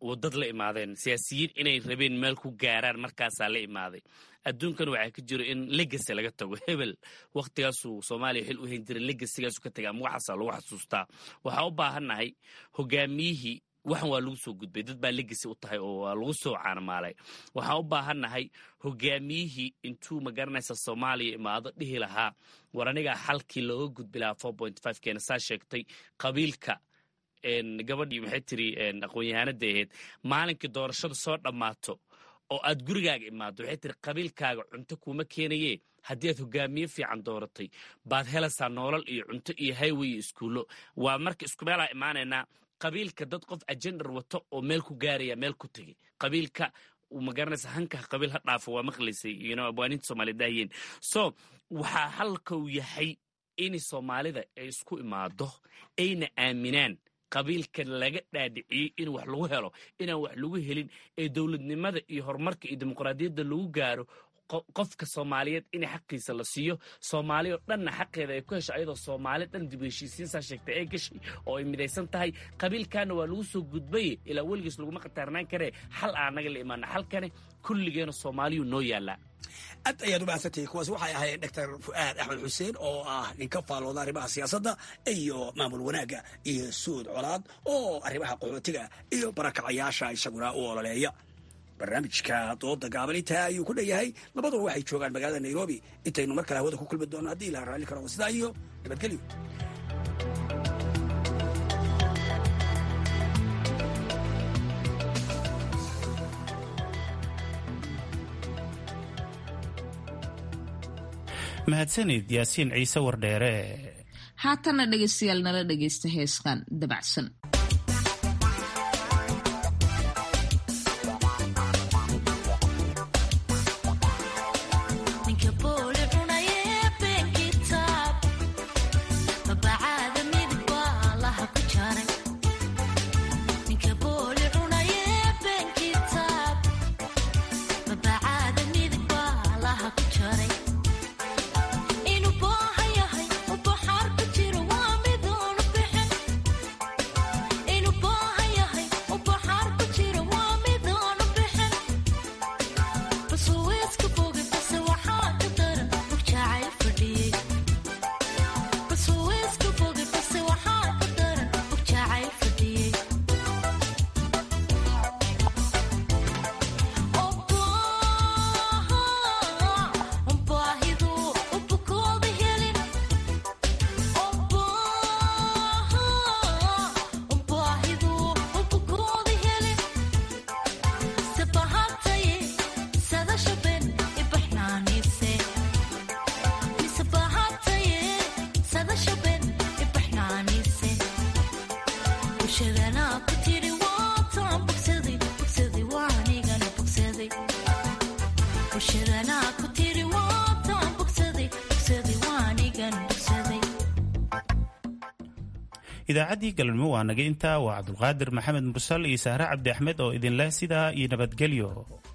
S15: wadad la imaadeen siyaasiyiin inay rabeen meel ku gaaraan markaasaa la imaaday adduunkan waxaa ka jiro in legacy laga tago hebel wakhtigaasuu soomaaliya xil u hayn jiray legasigaasu ka tagay ama waxaasaa lagu xasuustaa waxaa u baahannahay hogaamiyihii waxan waa lagu soo gudbay dad baa legacy u tahay oo waa lagu soo caanamaalay waxaan u baahannahay hogaamiyihii intuu magaranaysa soomaaliya imaado dhihi lahaa war anigaa xalkii looga gudbi lahaa four point five keena saa sheegtay qabiilka gabadhii maxay tiri aqoon-yahanada ahayd maalinkii doorashadu soo dhammaato oo aad gurigaaga imaado waxay tiri qabiilkaaga cunto kuuma keenaye haddii aad hogaamiye fiican dooratay baad helaysaa noolal iyo cunto iyo highway iyo iskuullo waa marka isku meelaa imaanaynaa qabiilka dad qof ajendar wato oo meel ku gaaraya meel ku tegey qabiilka magaranaysa hanka qabiil ha dhaafo waa maqlaysay abwaaninta soomaaliyed daayeen so waxaa halka uu yahay in soomaalida ay isku imaado ayna aaminaan qabiilka laga dhaadhiciyey in wax lagu helo inaan wax lagu helin ee dowladnimada iyo horumarka iyo dimuqraadiyadda lagu gaaro qofka soomaaliyeed in xaqiisa la siiyo soomaali oo dhanna xaqeeda ay ku hesho ayadoo soomaali dhan dib heshiisiinsaa sheegtay ee gashay oo ay midaysan tahay qabiilkaana waa lagu soo gudbaye ilaa weligiis laguma khataarnaan karee xal aanaga la imaana xalkane kulligeena soomaaliyuu noo yaallaa
S14: aad ayaad u mahadsantahay kuwaas waxay ahayd doctor fu'aad axmed xuseen oo ah nin ka faalooda arrimaha siyaasadda iyo maamul wanaagga iyo suud colaad oo arrimaha qaxootiga iyo barakacayaasha isaguna u ololeeya barnaamijka dooda gaaban intaa ayuu ku dhanyahay labaduba waxay joogaan magaalada nairobi intaynu mar kale hawada ku kulmi doono haddii ilaha raalli karo sidaa iyo nabadgelyo
S2: mahadsanid yaasiin ciise wardheere
S1: haatana dhegaystayaal nala dhegaysta heeskan dabacsan
S2: idaacaddii galabnimo waa naga intaa waa cabdulqaadir maxamed mursal iyo sahre cabdi axmed oo idinleh sidaa iyo nabadgelyo